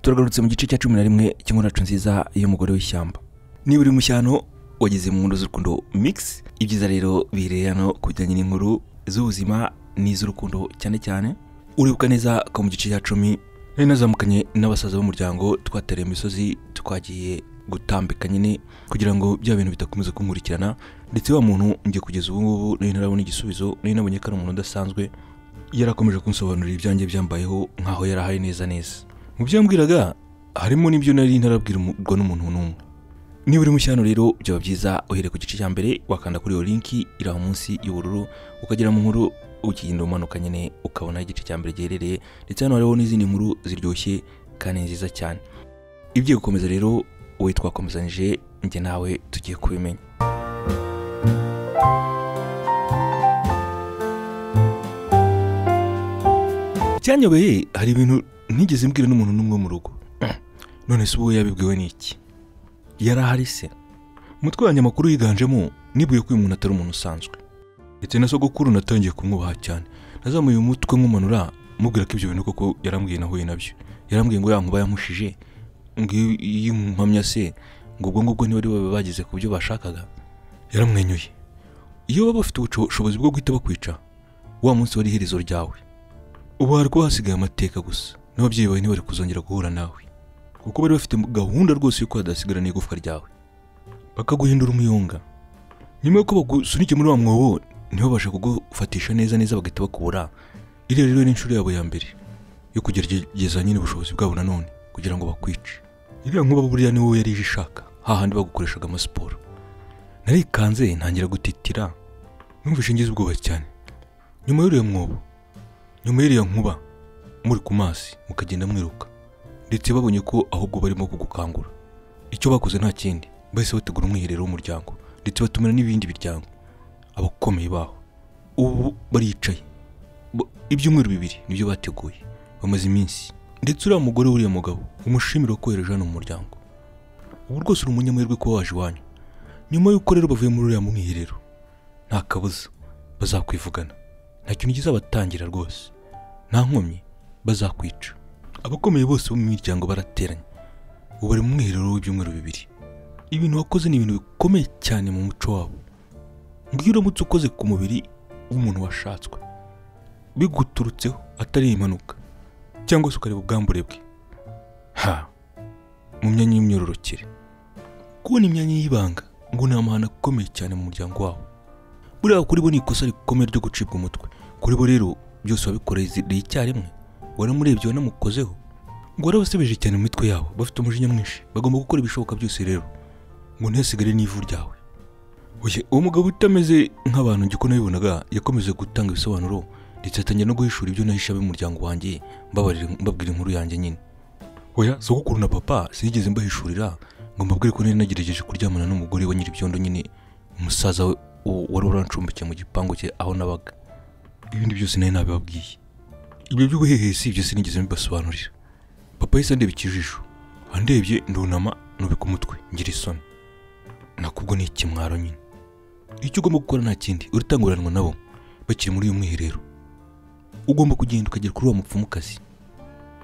turagarutse mu gice cya cumi na rimwe cy'inkuracu nziza y'umugore w'ishyamba niba uri mushyano wageze mu nkuru z'urukundo mix ibyiza rero bihereye hano ku bijyanye n'inkuru z'ubuzima n'iz'urukundo cyane cyane uribuka neza ko mu gice cya cumi nari nazamukanye n'abasaza b'umuryango twatereye imisozi twagiye gutambika nyine kugira ngo bya bintu bidakomeza kunkurikirana ndetse wa muntu njye kugeza ubu ngubu nari ntarabona igisubizo nari nabonye ko ari umuntu udasanzwe yarakomeje kunsobanurira ibyanjye byambayeho nk'aho yari ahari neza neza mu byo yambwiraga harimo n'ibyo nari ntarabwirwa n'umuntu n'umwe niba uri mushyano rero byaba byiza uhereye ku gice cya mbere wakanda kuri iyo linki iri aho munsi y'ubururu ukagera mu nkuru ukigenda umanuka nyine ukabona igice cya mbere giherereye ndetse hano hariho n'izindi nkuru ziryoshye kandi nziza cyane ibyo gukomeza rero wowe twakomezanyije njye nawe tugiye kubimenya icyanyobeye hari ibintu ntigeze mbwira n'umuntu n'umwe wo mu rugo none se ubu we yabibwiwe n'iki yari ahari se umutwe wa nyamakuru yiganjemo nibuye ko uyu muntu atari umuntu usanzwe ndetse na sogokuru natangiye kumwubaha cyane nazamuye umutwe nk'umanura mubwira ko ibyo bintu koko yarambwiye nahuye nabyo yarambwiye ngo ya nkuba yamushije ngo iyo- iyo mpamya se ngo ubwo ngubwo ntibari babe bageze ku byo bashakaga yaramwenyuye iyo baba bafite ubushobozi bwo guhita bakwica wa munsi wari iherezo ryawe ubu hari kuba hasigaye amateka gusa n'ababyeyi bawe ntibari kuzongera guhura nawe kuko bari bafite gahunda rwose y'uko hadasigarana igufwa ryawe bakaguhindura umuyonga nyuma y'uko bagusunike muri wa mwobo ntibabashe kugufatisha neza neza bagahita bakubura iriya rero ni inshuro yabo ya mbere yo kugerageza nyine ubushobozi bwabo nanone kugira ngo bakwice iriya nkuba buriya ni wowe yari ije ishaka hahandi bagukoreshaga amasiporo narikanze ntangira gutitira numvise ngize ubwoba cyane nyuma y'uriya mwobo nyuma y'iriya nkuba muri ku mazi mukagenda mwiruka ndetse babonye ko ahubwo barimo kugukangura icyo bakoze nta kindi bahise bategura umwiherero w'umuryango ndetse batumira n'ibindi biryango abakomeye baho ubu baricaye Ba- ibyumweru bibiri nibyo bateguye bamaze iminsi ndetse uriya mugore w'uriya mugabo umushimira wakohereje hano mu muryango ubu rwose uri umunyamahirwe kuba waje iwanyu nyuma y'uko rero bavuye muri uriya mwiherero nta kabuza bazakwivugana nta kintu kizabatangira rwose nta nkomyi bazakwica abakomeye bose bo mu miryango barateranye ubu bari mu mwiherero w'ibyumweru bibiri ibintu wakoze ni ibintu bikomeye cyane mu muco wabo ngwino uramutse ukoze ku mubiri w'umuntu washatswe biguturutseho atari impanuka cyangwa se ukareba ubwambure bwe ha mu myanya y'imyororokere kubona imyanya y'ibanga ngo ni amahano akomeye cyane mu muryango wabo buriya kuri bo ni ikosa rikomeye ryo gucibwa umutwe kuri bo rero byose wabikoreye icyarimwe waramurebye wanamukozeho ngo warabasebije cyane mu mitwe yabo bafite umujinya mwinshi bagomba gukora ibishoboka byose rero ngo ntihasigare n'ivu ryawe Oye, uwo mugabo utameze nk'abantu njye uko nabibonaga yakomeje gutanga ibisobanuro ndetse atangira no guhishura ibyo nahisha ab'umuryango wanjye mbabarira mbabwira inkuru yanjye nyine oya sogokuru na papa sinigeze mbahishurira ngo mbabwire ko nari nagerageje kuryamana n'umugore wa nyiribyondo nyine umusaza we u- wari urancumbikiye mu gipangu cye aho nabaga ibindi byose nari nabibabwiye ibyo by'ubuhehesi ibyo sinigeze mbibasobanurira papa yahise andeba ikijisho andebye ndunama nubika umutwe ngira isoni nakubwo ni ikimwaro nyine icyo ugomba gukora nta kindi uratanguranwa nabo bakiri muri uyu mwiherero ugomba kugenda ukagera kuri uwo mupfumukazi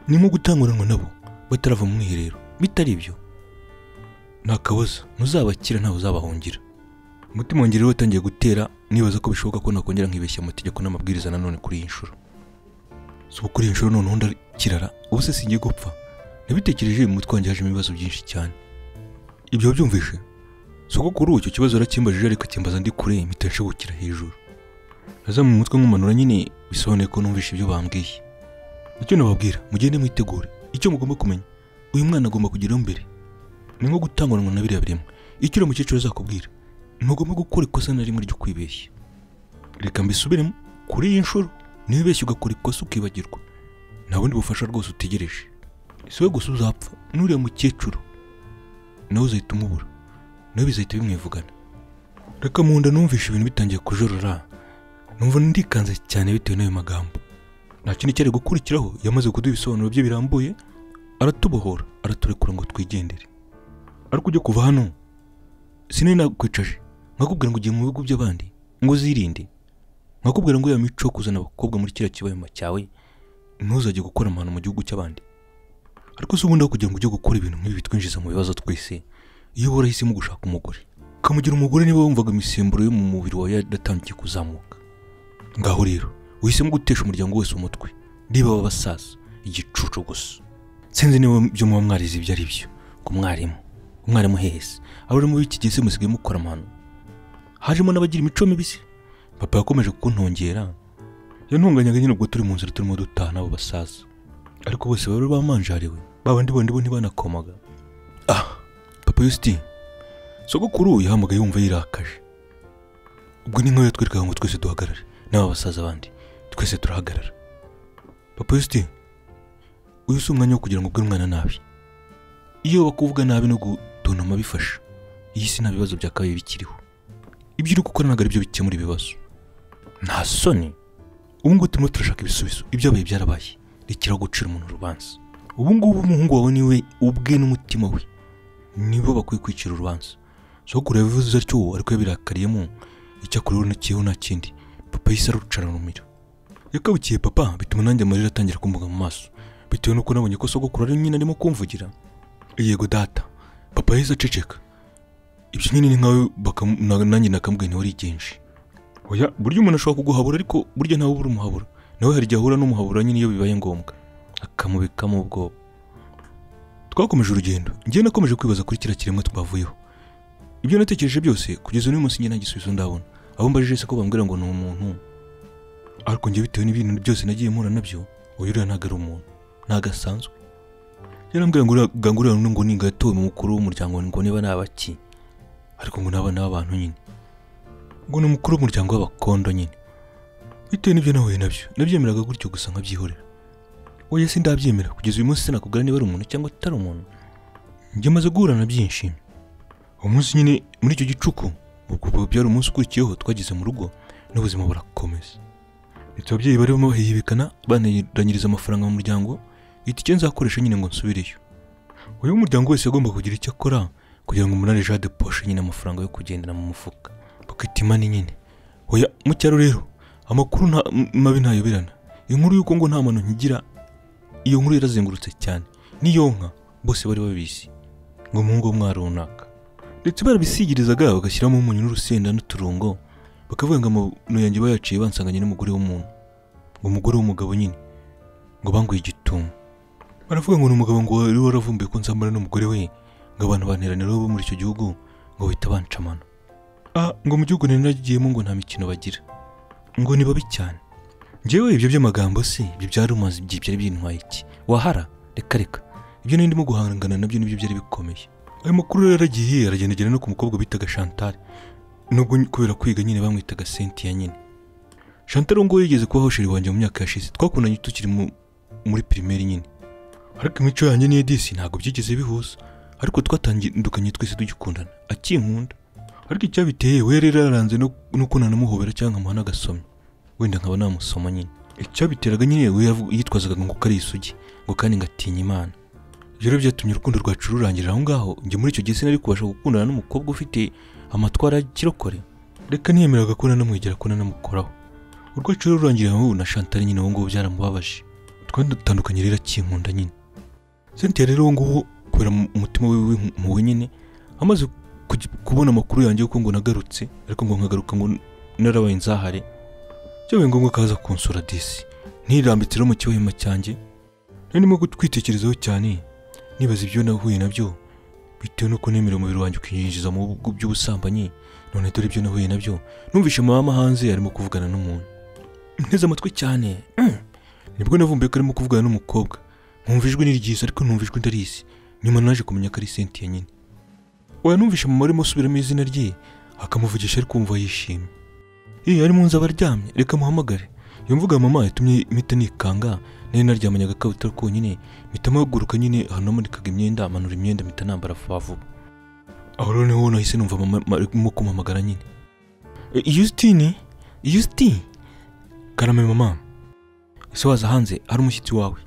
ni nko gutanguranwa nabo batarava mu mwiherero bitari ibyo nta kabuza ntuzabakira ntawe uzabahungira umutima wanjye rero watangiye gutera nibaza ko bishoboka ko nakongera nkibeshya amategeko n'amabwiriza nanone kuri iyi nshuro si ubu kuri iyi nshuro noneho ndakirara ubu se singiye gupfa nabitekereje mu mutwe wanjye hajemo ibibazo byinshi cyane ibyo wabyumvishe si uko kuri ubu icyo kibazo yarakimbajije ariko akimbaza ndi kure mpita nshigukira hejuru naza mu mutwe nk'umanura nyine bisobanuye ko numvishe ibyo bambwiye icyo nababwira mugende mwitegure icyo mugomba kumenya uyu mwana agomba kugeraho mbere ni nko gutanguranwa na biriya biremwa icyo uriya mukecuru azakubwira ntugomba gukora ikosa na rimwe ryo kwibeshya reka mbisubiremo kuri iyi nshuro ntibibeshye ugakora ikosa ukibagirwa nta bundi bufasha rwose utegereje si we gusa uzapfa n'uriya mukecuru nawe uzahita umubura nawe bizahita bimwivugana reka mu nda numvishe ibintu bitangiye kujorora numva ndikanze cyane bitewe n'ayo magambo nta kintu cyari gukurikiraho yamaze kuduha ibisobanuro bye birambuye aratubohora araturekura ngo twigendere ariko ujya kuva hano sinari nakwicaje nkakubwira ngo ugiye mu bihugu by'abandi ngo uzirinde nkakubwira ngo ya mico yo kuzana abakobwa muri kiriya kibayama cyawe ntuzajye gukora amahano mu gihugu cy'abandi ariko se ubundi aho kugira ngo ujye gukora ibintu nk'ibi bitwinjiza mu bibazo twese iyo uhora uhisemo gushaka umugore ukamugira umugore niba wumvaga imisemburo yo mu mubiri wawe yaratangiye kuzamuka ngaho rero uhisemo gutesha umuryango wose umutwe niba w'abasaza igicucu gusa sinzi niba ibyo muba mwarize ibyo ari byo ku mwarimu umwarimu hehese abari muri iki gihe se musigaye mukora amano hajemo n'abagira imico mibi se papa yakomeje kukuntongera yantunganyaga nyine ubwo turi mu nzira turimo dutaha n'abo basaza ariko bose bari bamanjariwe babandi bandi bo ntibanakomaga ah papa yusiti sogokuru yahamagaye yumva yirakaje ubwo ni nk'ayo yatwerekaga ngo twese duhagarare n'aba basaza bandi twese turahagarara papa yusiti uyu si umwanya wo kugira ngo ubwire umwana nabi iyo bakuvuga nabi no gutontoma bifasha iyi si nta bibazo byakabaye bikiriho ibyo uri gukora ntabwo ari byo bikemura ibibazo nta soni ubu ngubu turimo turashaka ibisubizo ibyabaye byarabaye rekeraho gucira umuntu urubanza ubu ngubu umuhungu wawe niwe ubwe n'umutima we nibo bakwiye kwicira urubanza sogokuru yabivuze atyo ariko yabirakariyemo icyakora urabona kiyeho nta kindi papa yahise arucara rumira yakabukiye papa bituma nanjye amarira atangira kumbuga mu maso bitewe n'uko nabonye ko sogokuru ari nyine arimo kumvugira yego data papa yahise aceceka ibyo nyine ni nkawe baka- na- nanjye nakambwiye ntiwari igenshi oya burya umuntu ashobora kuguhabura ariko burya ntawe ubura umuhabura nawe hari igihe ahura n'umuhabura nyine iyo bibaye ngombwa akamubikamo ubwoba twakomeje urugendo njyewe nakomeje kwibaza kuri kiriya kiremwa twavuyeho ibyo natekereje byose kugeza n'uyu munsi njye nta gisubizo ndabona abo mbajije se ko bambwira ngo ni umuntu ariko njye bitewe n'ibintu byose nagiye mpura nabyo uyu uriya ntabwo ari umuntu ntabwo asanzwe yarambwira ngo uriya- ngo uriya ngo ni gatowe mu mukuru w'umuryango ngo niba ni abaki ariko ngo n'aba ni abantu nyine ngo ni umukuru w'umuryango w'abakondo nyine bitewe n'ibyo nahuye nabyo nabyemeraga gutyo gusa nkabyihorera oya si ndabyemera kugeza uyu munsi sinakubwira niba ari umuntu cyangwa atari umuntu njye maze guhura na byinshi umunsi nyine muri icyo gicuku ubwo bwo byari umunsi ukurikiyeho twageze mu rugo n'ubuzima burakomeza ndetse ababyeyi barimo bahihibikana baniranyiriza amafaranga mu muryango ihita icyo nzakoresha nyine ngo nsubireyo uyu muryango wese agomba kugira icyo akora kugira ngo umunani jade poshe nyine amafaranga yo kugendera mu mufuka pocket money nyine oya mu cyaro rero amakuru nta m- mabi ntayoberana inkuru y'uko ngo nta mano nkigira iyo nkuru yarazengurutse cyane n'iyo nka bose bari babizi ngo umuhungu w'umwari runaka ndetse barabisigirizaga bagashyiramo umunyu n'urusenda n'uturungo bakavuga ngo amano yanjye bayaciye bansanganye n'umugore w'umuntu ngo umugore w'umugabo nyine ngo banguye igitumo baravuga ngo ni umugabo ngo wari waravumbuye ko nzambara n'umugore we ngo abantu banteranira bo muri icyo gihugu ngo bahita bancamana ah ngo mu gihugu nari nagiyemo ngo nta mikino bagira ngo ni babi cyane njyewe ibyo by'amagambo se ibyo byarumaze igihe byari byintwaye iki wahara reka reka ibyo nari ndimo guhangana nabyo nibyo byari bikomeye ayo makuru rero yaragiye aragendagenda no ku mukobwa bitaga Chantal nubwo kubera kwiga nyine bamwitaga Cynthia nyine Chantal ngo yigeze kubaho sheri wanjye mu myaka yashize twakundanye tukiri mu- muri primaire nyine ariko imico yanjye n'iya disi ntabwo byigeze bihuza ariko twatandukanye twese tugikundana akinkunda ariko icyabiteye we rero yaranze no no kunana namuhobera cyangwa nkamuha n'agasomyo wenda nkaba namusoma nyine icyabiteraga nyine we yavu- yitwazaga ngo ko ari isugi ngo kandi ngatinya imana ibyo rero byatumye urukundo rwacu rurangirira aho ngaho njye muri icyo gihe sinari kubasha gukundana n'umukobwa ufite amatwara ya kirokore reka ntiyemeraga ko nanamwegera ko nanamukoraho urwacu rero rurangirira aho na shantari nyine ubu ngubu byaramubabaje twanatandukanye rero akinkunda nyine Cynthia rero ubu ngubu kubera mu- umutima we w'impuhwe nyine amaze kugi- kubona amakuru yanjye yuko ngo nagarutse ariko ngo nkagaruka ngo narabaye nzahare byabaye ngombwa ko aza kunsura disi ntirambitse rero mu kiwema cyanjye nari ndimo gutwitekerezaho cyane nibaza ibyo nahuye nabyo bitewe n'uko nemera umubiri wanjye ukinyinjiza mu bihugu by'ubusambanyi none dore ibyo nahuye nabyo numvise mama hanze arimo kuvugana n'umuntu nteze amatwi cyane mm. nibwo navumbuye ko arimo kuvugana n'umukobwa nkumva ijwi ni ryiza ariko ntumva ijwi ndarizi nyuma naje kumenya ko ari sentiya nyine oya numvishe mama arimo asubiramo izina rye akamuvugisha ari kumva yishimye iyi ari mu nzu aba aryamye reka muhamagare iyo mvuga ya mama yatumye mpita nikanga nari naryamanyaga agakabutura konyine mpita mpaguruka nyine ahantu namanikaga imyenda amanura imyenda mpita nambara vuba vuba aho rero niho nahise numva mama arimo kumpamagara nyine "E, Justine Justine karame mama ese waza hanze hari umushyitsi wawe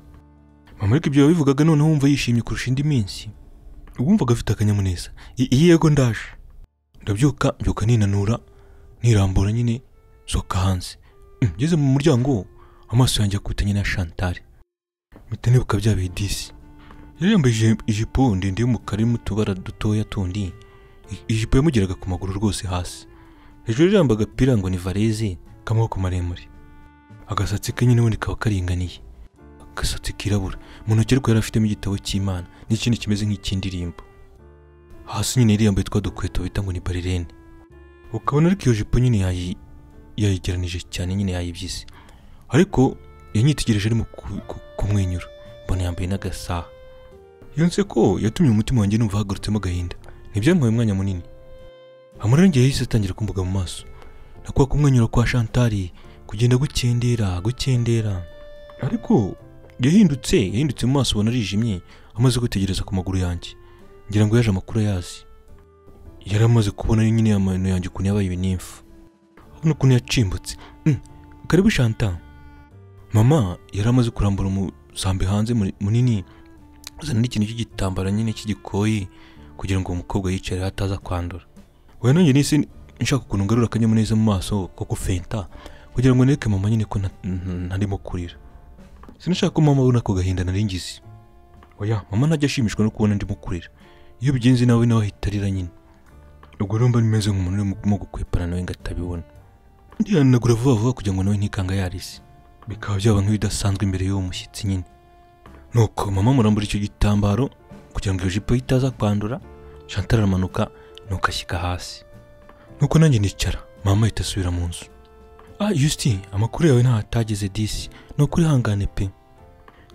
mama ariko ibyo yabivugaga noneho wumva yishimye kurusha indi minsi wumvaga afite akanyamuneza I- iyi yego ndaje ndabyuka mbyuka ninanura nirambura nyine nsohoka hanze Mm, ngeze mu muryango amaso yanjye akutanye na shantari mpita nibuka bya bihe disi yari yambaye ije- ijipo ndende y'umukara irimo utubara dutoya tundi I- ijipo yamugeraga ku maguru rwose hasi hejuru yari yambaye agapira ngo ni vareze k'amaboko maremare agasatsi ke nyine ubundi kaba karinganiye agasatsi kirabura mu ntoki ariko yari afitemo igitabo cy'imana n'ikindi kimeze nk'icy'indirimbo hasi nyine yari yambaye twa dukweto bita ngo ni barirene ukabona ariko iyo jipo nyine yayi- yayigeranije cyane nyine yayibyize ariko yanyitegereje arimo ku- ku- kumwenyura mbona yambaye n'agasaha iyo nseko yatumye umutima wanjye numva hagurutsemo agahinda ntibyantwaye umwanya munini amurenge yahise atangira kumbuga mu maso na kwa kumwenyura kwa shantari kugenda gukendera gukendera ariko yahindutse yahindutse mu maso ubona arijimye amaze gutegereza ku maguru yanjye ngira ngo yaje amakuru ayazi yari amaze kubona nyine amano yanjye ukuntu yabaye ibinimfu abona ukuntu yacimbutse Mm, karibu shanta mama yari amaze kurambura umusambi hanze muri- munini azana n'ikintu cy'igitambaro nyine cy'igikoyi kugira ngo uwo mukobwa yicare ataza kwandura we nanjye nise nshaka ukuntu ngarura akanyamuneza mu maso ko gufenta kugira ngo nereke mama nyine ko nta- nta- ntarimo kurira sinashaka ko mama abona ako gahinda nari ngize oya mama ntajya ashimishwa no kubona ndimo kurira iyo ubigenze nawe nawe ahita arira nyine ubwo rero mba nimeze nk'umuntu urimo gukwepana nawe ngo atabibona ndihanagura vuba vuba kugira ngo nawe ntikanga yarisi bikaba byaba nk'ibidasanzwe imbere y'uwo mushyitsi nyine nuko mama murambura icyo gitambaro kugira ngo iyo jipo ye itaza kwandura Chantal aramanuka nuko ashyika hasi nuko nanjye nicara mama ahita asubira mu nzu ah Justin amakuru yawe ntaho atageze disi ni ukuri hangane pe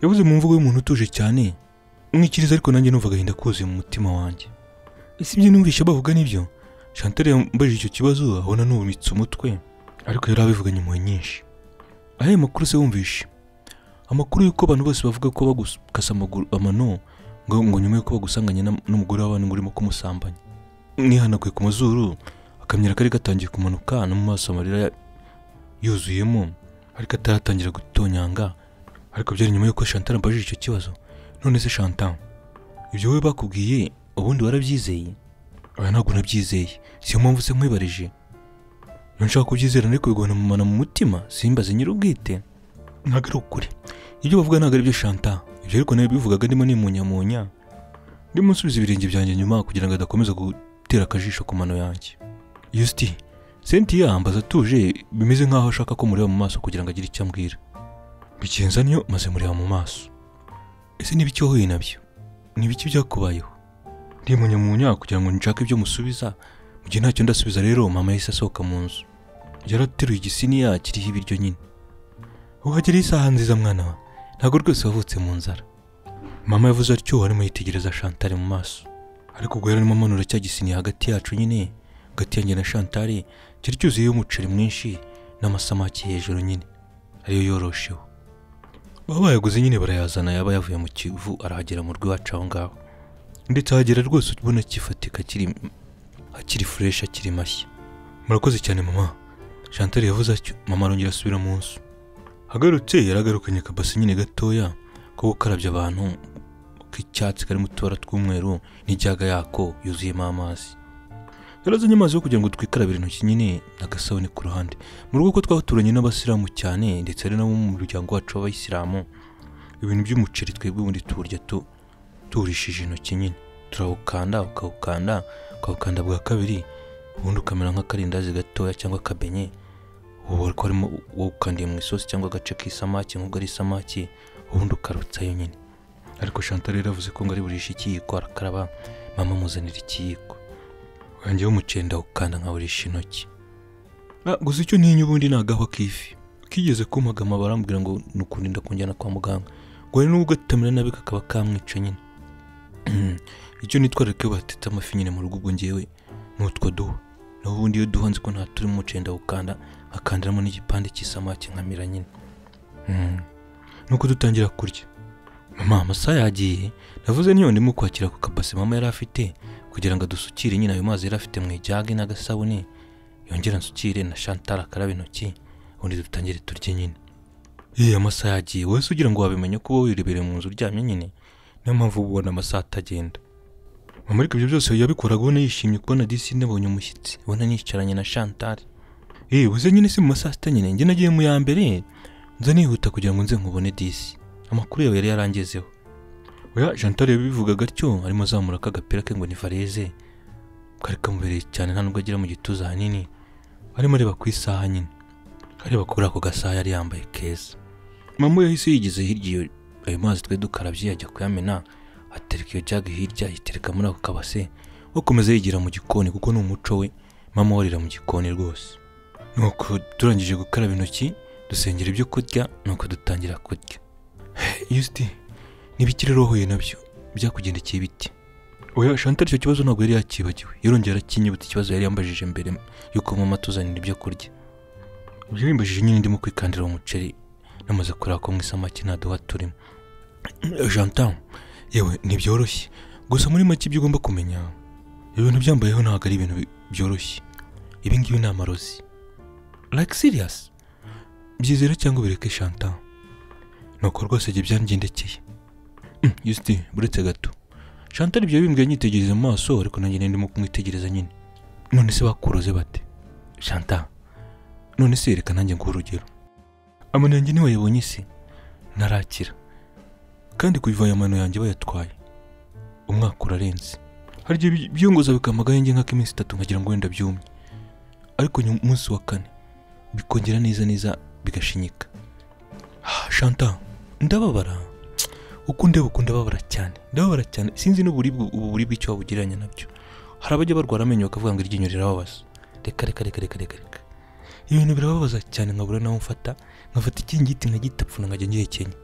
yavuze mu mvugo y'umuntu utuje cyane mwikiriza ariko nanjye numva agahinda kuzuye mu mutima wanjye ese ibyo numvise bavuga nibyo Chantal yambajije icyo kibazo abona nubumitse umutwe ariko yari abivuganye impuhwe nyinshi ayo makuru se wumvishe amakuru y'uko abantu bose bavuga ko bagukasa amaguru amano ngo ngo nyuma y'uko bagusanganye n'am- n'umugore w'abantu ngo urimo kumusambanya nihanaguye ku mazuru akamyira kari gatangiye kumanuka no mu maso amarira ya- yuzuyemo ariko ataratangira gutonyanga ariko byari nyuma y'uko Chantal ambajije icyo kibazo none se Chantal ibyo wowe bakubwiye ubundi warabyizeye oya ntabwo nabyizeye siyo mpamvu se nkwibarije iyo nshaka kubyizera ariko bigona mu mana mu mutima simbaze nyir'ubwite ntabwo ari ukuri ibyo bavuga ntabwo ari byo Chantal ibyo ariko nabivugaga ndimo nimunyamunya ndimo nsubiza ibirenge byanjye nyuma kugira ngo adakomeza gutera akajisho ku mano yanjye Justin Cynthia ambaza atuje bimeze nkaho ashaka ko mureba mu maso kugira ngo agire icyo ambwira bigenza niyo maze mureba mu maso ese niba icyo wahuye nabyo ni biki byakubayeho ndimunyamunya kugira ngo nshake ibyo musubiza mu gihe ntacyo ndasubiza rero mama yahise asohoka mu nzu yarateruye igisiniya kiriho ibiryo nyine uhagera isaha nziza mwana wa ntabwo rwose wavutse mu nzara mama yavuze atyo arimo yitegereza shantare mu maso ariko ubwo yari arimo amanura cya gisiniya hagati yacu nyine hagati yanjye na shantare cyari cyuzuyeho umuceri mwinshi n'amasamaki hejuru nyine ariyo yorosheho baba bayaguze nyine barayazana yaba yavuye mu kivu arahagera mu rw'iwacu aho ngaho ndetse ahagera rwose ubona kifatika kiri akiri fureshi akiri mashya murakoze cyane mama shantare yavuze atyo mama arongera asubira mu nzu agarutse yaragarukanye akabasi nyine gatoya ko gukarabya abantu k'icyatsi karimo utubara tw'umweru n'ijyaga yako yuzuyemo amazi yarazanye amazi yo kugira ngo twikarabire intoki nyine agasabune ku ruhande mu rugo ko twaturanye n'abasilamu cyane ndetse ari nabo mu muryango wacu w'abayisilamu ibintu by'umuceri twebwe ubundi tuwurya tu turishije intoki nyine turawukanda ukawukanda ukawukanda bwa kabiri ubundi ukamera nk'akarindazi gatoya cyangwa akabenye ubu ariko harimo wawukandiye mu isosi cyangwa agace k'isamaki nk'ubwo ari isamaki ubundi ukarutsayo nyine ariko Chantal rero yavuze ko ngo ari burishe ikiyiko arakaraba mama amuzanira ikiyiko wanjye w'umuceri ndawukanda nkawurisha intoki Ah, gusa icyo ntinya ubundi ni agahwa k'ifi kigeze kumagama barambwira ngo ni ukurinda kunjyana kwa muganga ngo hari n'ubwo atamera nabi kakaba kamwica nyine icyo nitwararika iyo batetse amafi nyine mu rugo ubwo ngewe ni utwo duha naho ubundi iyo duhanze ko nta turi mu muceri ndawukanda nkakandiramo n'igipande cy'isamake nkamira nyine Mm. nuko dutangira kurya mama amasaha yagiye navuze niyo ndimo kwakira ku kabase mama yari afite kugira ngo adusukire nyine ayo mazi yari afite mu ijage n'agasabune yongera nsukire na Chantal akaraba intoki ubundi dutangire turye nyine yewe amasaha yagiye wowe se ugira ngo wabimenye ko wowe wirebereye mu nzu uryamye nyine niyo mpamvu uba ubona amasaha atagenda mama ariko ibyo byose yabikoraga ubona yishimye kubona disi nabonye umushyitsi ubona nicaranye na Chantal yewe uze nyine si mu masaha sita nyine njye nagiye mu ya mbere nza nihuta kugira ngo nze nkubone disi amakuru yawe yari yarangezeho oya Chantal yabivugaga atyo arimo azamura ka gapira ke ngo ni fareze kari kamubereye cyane nta nubwo agira mu gituza hanini arimo areba ku isaha nyine areba kuri ako gasaha yari yambaye keza mama yahise yigeze hirya iyo ayo mazi twari dukarabye yajya kuyamena atereka iyo jage hirya ayitereka muri ako kabase akomeza yigira mu gikoni kuko ni umuco we mama warira mu gikoni rwose nuko turangije gukaraba intoki dusengera ibyo kurya nuko dutangira kurya yusiti n'ibikirere wahuye nabyo byakugendekeye ibiti oya Chantal icyo kibazo ntabwo yari yakibagiwe yarongera akinyibutsa ikibazo yari yambajije mbere yuko mama atuzanira ibyo kurya ibyo bimbajije nyine ndimo kwikandira umuceri namaze kureba ko mu isamaki nta duha turimo Chantal yewe ntibyoroshye gusa muri make ibyo ugomba kumenya ibintu byambayeho ntabwo ari ibintu bi- byoroshye ibi ngibi ni amarozi like serious byizere cyangwa bireke Chantal nuko rwose ibyo byangendekeye Mm, Justin buretse gato Chantal ibyo bimbwiye nyitegereza mu maso ariko nanjye nari ndimo kumwitegereza nyine none se bakuroze bate Chantal none se reka nanjye nguhe urugero amano yanjye ntiwayabonye isi ntarakira kandi kubiva aya mano yanjye bayatwaye umwaka urarenze hari igihe bi- byiyongoza bikamagaye njye nk'ak'iminsi itatu nkagira ngo wenda byumye ariko nyuma umunsi wa kane bikongera neza neza bigashinyika Ah, Chantal ndababara uko ndeba uko ndababara cyane ndababara cyane sinzi n'uburibwe ubu buribwe icyo wabugereranya nabyo hari abajya barwara amenyo bakavuga ngo iryinyo rirababaza reka reka reka reka reka reka ibintu birababaza cyane nkabura nawe mfata nkafata ikingiti nkagitapfuna nkajya ngihekenya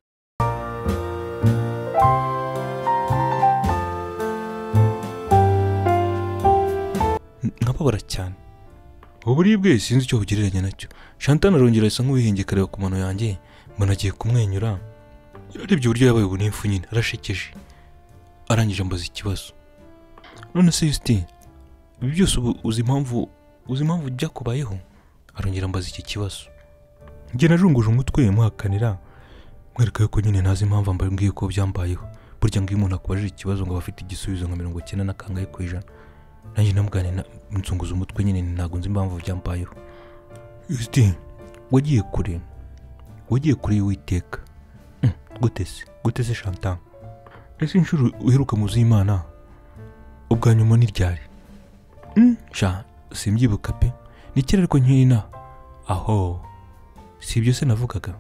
N- nkababara cyane uburibwe sinzi icyo bugereranya nacyo Chantal arongera asa nk'uwihengekareba ku mano yanjye mbona agiye kumwenyura yarebye uburyo yabaye ubunifu nyine arashekeje arangije ambaza ikibazo none se Justin ibi byose ubu uzi impamvu uzi impamvu byakubayeho arongera ambaza iki kibazo njye narunguje umutwe muhakanira mwereka yuko nyine ntazi impamvu mba mbwiye ko byambayeho burya ngo iyo umuntu akubajije ikibazo ngo aba afite igisubizo nka mirongo icyenda na kangahe ku ijana nanjye namugane na- nzunguza umutwe nyine ntabwo nzi impamvu byambayeho Justin wagiye kure wagiye kure y'uwiteka Mm, gute se gute se Chantal ese inshuro uheruka mu nzu y'imana ubwa nyuma ni ryari Mm, sha simbyibuka pe ni kera ariko nkina aho si ibyo se navugaga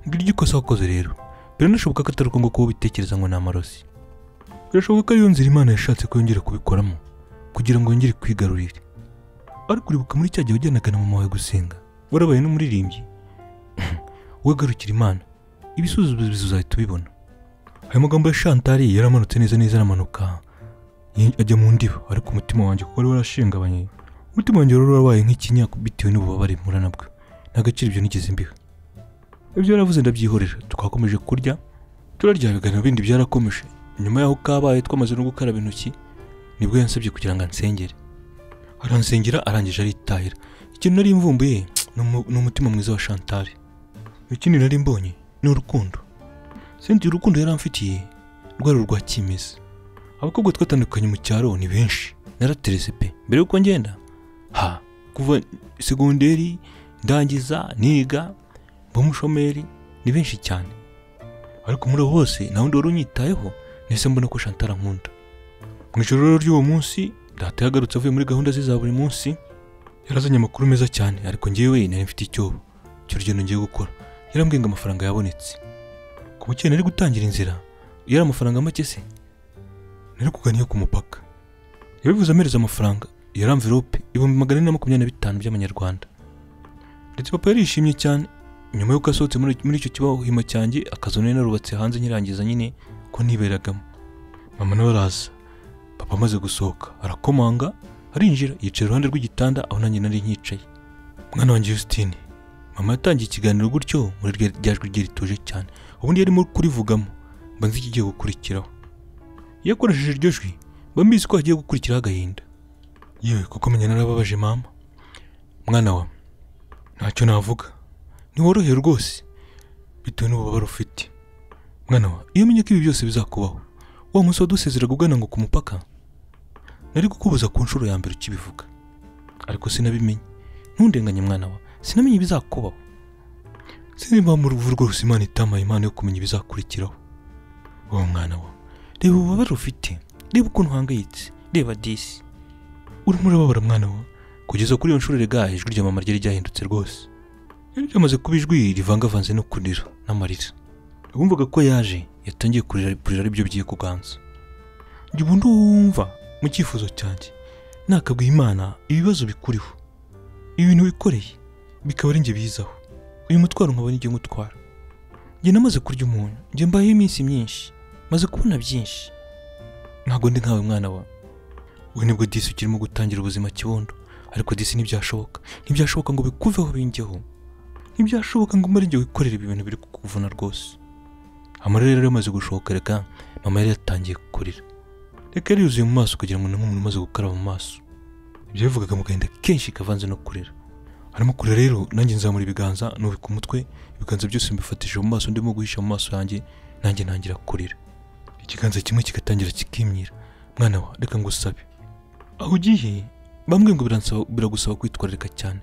ngiryo ikosa wakoze rero biranashoboka ko atari uko nguko ubitekereza ngo ni amarozi birashoboka ko ariyo nzira imana yashatse ko yongera kubikoramo kugira ngo yongere kwigarurire ariko uribuka muri cya gihe wajyanaga na mama wawe gusenga warabaye n'umuririmbyi wagarukira imana ibisubizo bizahita ubibona ayo magambo ya shantari yaramanutse neza neza aramanuka yi- ajya mu ndiba ariko umutima wanjye kuko wari warashingabanye umutima wanjye wari warabaye nk'ikinya bitewe n'ububabare mpura nabwo nta gaciro ibyo nigeze mbiha ibyo yaravuze ndabyihorera twakomeje kurya turarya biganiro bindi byarakomeje nyuma y'aho kabaye twamaze no gukaraba intoki nibwo yansabye kugira ngo ansengere aransengera arangije aritahira ikintu nari mvumbuye ni umu- ni umutima mwiza wa shantari ikindi nari mbonye ni urukundo senti urukundo yari amfitiye rwari urwa kimeza abakobwa twatandukanye mu cyaro ni benshi naraterese pe mbere yuko ngenda ha kuva segonderi ndangiza niga mba umushomeri ni benshi cyane ariko muri abo bose nta wundi wari unyitayeho nese mbona ko shantara nkunda mu ijoro rero ry'uwo munsi data yagarutse avuye muri gahunda ze za buri munsi yarazanye amakuru meza cyane ariko ngewe nari mfite icyobo cy'urugendo ngiye gukora yarambwiye ngo amafaranga yabonetse ku bukeye nari gutangira inzira yari amafaranga make se nari kugana iyo ku mupaka yabivuze amereza amafaranga yari amvirope ibihumbi magana ane na makumyabiri na bitanu by'amanyarwanda ndetse papa yarishimye cyane nyuma y'uko asohotse muri muri icyo kibahima cyanjye akazu nari narubatse hanze nyirangiza nyine ko niberagamo mama nawe araza papa amaze gusohoka arakomanga arinjira yicaye iruhande rw'igitanda aho nanjye nari nkicaye mwana wanjye Justine mama yatangiye ikiganiro gutyo muri rya ryajwi rye rituje cyane ubundi yarimo kurivugamo mba nzi ikigiye gukurikiraho iyo akoresheje iryo jwi mba mbizi ko hagiye gukurikiraho agahinda yewe kuko menya narababaje mama mwana wa ntacyo navuga ntiworohewe rwose bitewe n'ububabare ufite mwana wa iyo umenya ko ibi byose bizakubaho wa munsi wadusezeraga ugana ngo ku mupaka nari kukubuza ku nshuro ya mbere ukibivuga ariko sinabimenye ntundenganye mwana wa sinamenye ibizakubaho sinzi impamvu uruvu rwose imana itamaye imana yo kumenya ibizakurikiraho wa mwana we reba ububabare ufite reba ukuntu uhangayitse reba disi urimo urababara mwana we kugeza kuri iyo nshuro rega ijwi rya mama ryari ryahindutse rwose yari ryamaze kuba ijwi rivangavanze no kurira n'amarira wumvaga ko yaje yatangiye kurira kurira aribyo byiye kuganza jya ubundi wumva mu cyifuzo cyanjye nakabwiye imana ibibazo bikuriho ibintu wikoreye bikaba ari njye bizaho uyu mutwaro nkaba ari njye ngutwara njye namaze kurya umuntu njye mbayeho iminsi myinshi maze kubona byinshi ntabwo ndi nkawe mwana wawe we nibwo disi ukirimo gutangira ubuzima kibondo ariko disi ntibyashoboka ntibyashoboka ngo bikuveho bingeho ntibyashoboka ngo umare njye wikorera ibintu biri kukuvuna rwose amarira yari yamaze gushoka reka mama yari yatangiye kurira reka yari yuzuye mu maso kugira ngo n'umuntu umaze gukaraba mu maso ibyo yavugaga mu gahinda kenshi kavanze no kurira arimo kurira rero nanjye nzamura ibiganza nubika umutwe ibiganza byose mbifatishije mu maso ndimo guhisha mu maso yanjye nanjye ntangira kurira ikiganza kimwe kigatangira kikimyira mwana wa reka ngo usabe aho ugiye bamwe ngo biransaba- biragusaba kwitwararika cyane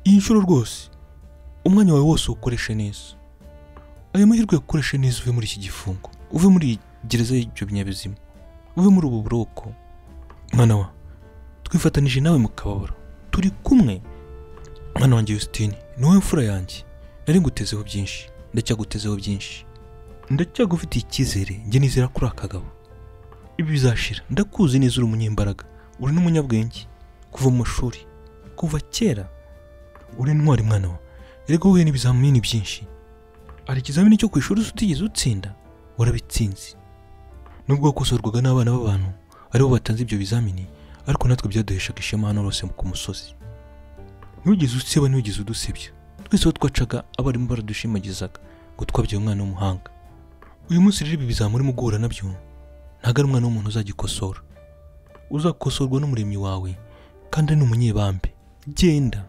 iyi nshuro rwose umwanya wawe wose uwukoreshe neza ayo mahirwe uyakoreshe neza uve muri iki gifungo uve muri iyi gereza y'ibyo binyabuzima uve muri ubu buroko mwana wa twifatanije nawe mu kababaro turi kumwe mwana wanjye Justine ni wowe mfura yanjye nari ngutezeho byinshi ndacyagutezeho byinshi ndacyagufitiye icyizere njye nizera kuri aka kagabo ibi bizashira ndakuzi neza uri umunyembaraga uri n'umunyabwenge kuva mu mashuri kuva kera uri intwari mwana wa erega wowe n'ibizamini byinshi hari ikizamini cyo ku ishuri utigeze utsinda warabitsinze nubwo wakosorwaga n'abana b'abantu aribo batanze ibyo bizamini ariko natwe byaduheshaga ishema hano hose ku musozi ntiwigeze usiba ntiwigeze udusebya twese aho twacaga abarimu baradushimagizaga ngo twabyaye umwana w'umuhanga uyu munsi rero ibi bizamuri mu guhura nabyo ntabwo ari umwana w'umuntu uzagikosora uzakosorwa n'umuremyi wawe kandi ari n'umunyebambe genda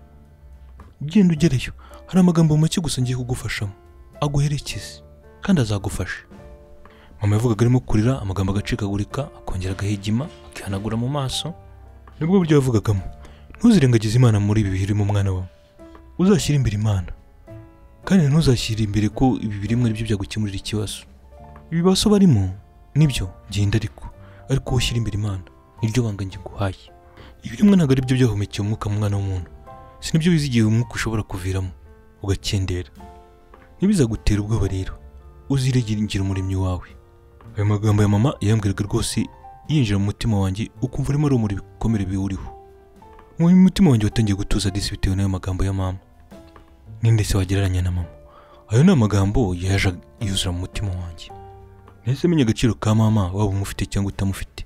genda ugereyo hari amagambo make gusa ngiye kugufashamo aguherekeze kandi azagufasha mama yavugaga arimo kurira amagambo agacikagurika akongera agahigima akihanagura mu maso nibwo buryo yavugagamo ntuzirengagize imana muri ibi birimo umwana wawe uzashyire imbere imana kandi ntuzashyire imbere ko ibi birimo ari byo byagukemurira ikibazo ibibazo barimo nibyo genda ariko ariko wowe ushyire imbere imana niryo banga njye guhaye ibirimwe ntabwo ari byo byahumekeye umwuka mu mwana w'umuntu si nibyo wize igihe umwuka ushobora kuviramo ugakendera ntibizagutera ubwoba rero uziregengera umuremyi wawe ayo magambo ya mama yambwiraga rwose yinjira mu mutima wanjye ukumva urimo urumuri ibikomere biwuriho mu mutima wanjye watangiye gutuza disi bitewe n'ayo magambo ya mama ninde se wagereranya na mama ayo ni amagambo yaje yuzura mu mutima wanjye nahise menya agaciro ka mama waba umufite cyangwa utamufite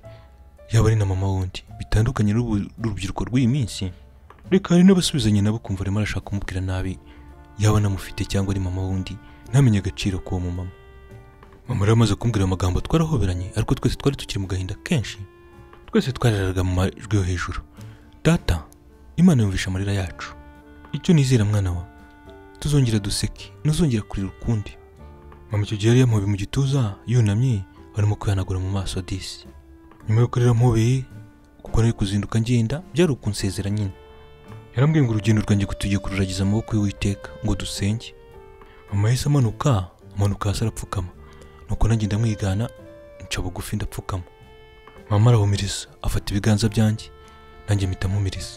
yaba ari na mama wundi bitandukanye n'ubu n'urubyiruko rw'iyi minsi reka hari n'abasubizanye nabo kumva arimo arashaka kumubwira nabi yaba anamufite cyangwa ari mama wundi ntamenye agaciro k'uwo mu mama mama rero amaze kumbwira amagambo twarahoberanye ariko twese twari tukiri mu gahinda kenshi twese twararaga mu majwi yo hejuru data imana yumvisha amarira yacu icyo nizera mwana wa tuzongera duseke ntuzongera kurira ukundi mama icyo gihe yari yamuhobeye mu gituza yunamye barimo kwihanagura mu maso disi nyuma yo kurira mubeye kuko nari kuzinduka ngenda byari ukunsezera nyine yarambwiye ngo urugendo rwanjye kutugiye kururagiza amaboko y'uwiteka ngo dusenge mama yahise amanuka amanuka hasi arapfukama nuko nanjye ndamwigana nca bugufi ndapfukama mama arahumiriza afata ibiganza byanjye nanjye mpita mumiriza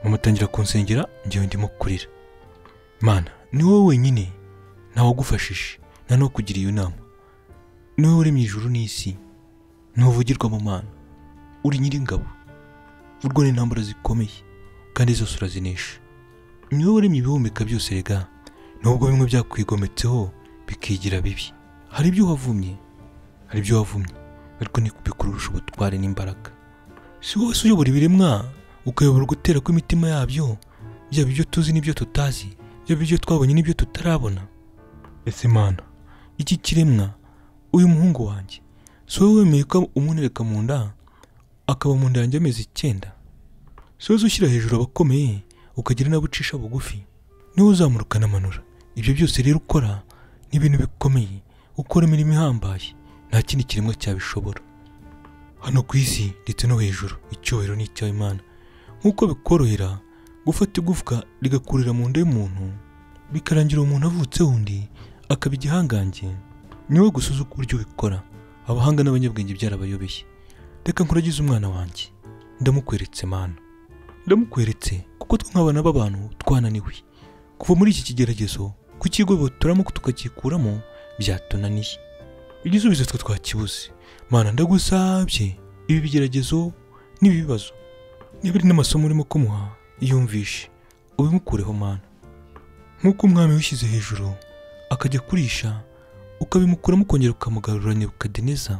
mama atangira kunsengera njyewe ndimo kurira mana ni wowe wenyine ntawagufashije nta n'uwakugiriye inama ni wowe uremye ijuru n'isi ntuvugirwa mu mana uri nyir'ingabo urwana intambara zikomeye kandi zose urazinesha ni wowe uremye ibihumeka byose rega nubwo bimwe byakwigometseho bikigira bibi hari ibyo wavumye hari ibyo wavumye ariko ntibikurusha ubutware n'imbaraga si wowe se uyobora ibiremwa ukayobora gutera kw'imitima yabyo byaba ibyo tuzi n'ibyo tutazi byaba ibyo twabonye n'ibyo tutarabona ese mana iki kiremwa uyu muhungu wanjye si wowe wemeye ko umuntereka mu nda akaba mu nda yanjye amezi icyenda si wowe ushyira hejuru abakomeye ukagira n'abo ucisha bugufi niwe uzamuruka n'amanura ibyo byose rero ukora ni ibintu bikomeye ukora imirimo ihambaye nta kindi kiremwa cyabishobora hano ku isi ndetse no hejuru icyubahiro ni icy'imana nk'uko bikorohera gufata igufwa rigakurira mu nda y'umuntu bikarangira uwo muntu avutse undi akaba igihangange ni wowe gusa uzi uburyo ubikora abahanga n'abanyabwenge byarabayobeye reka nkuragize umwana wanjye ndamukweretse mana ndamukweretse kuko twe nk'abana b'abantu twananiwe kuva muri iki kigeragezo kukigobotoramo tukagikuramo byatunaniye igisubizo twe twakibuze mana ndagusabye ibi bigeragezo n'ibi bibazo niba ari n'amasomo urimo kumuha yumvishe ubimukureho mana nk'uko umwami wishyize hejuru akajya kurisha ukabimukuramo ukongera ukamugarura nebukadineza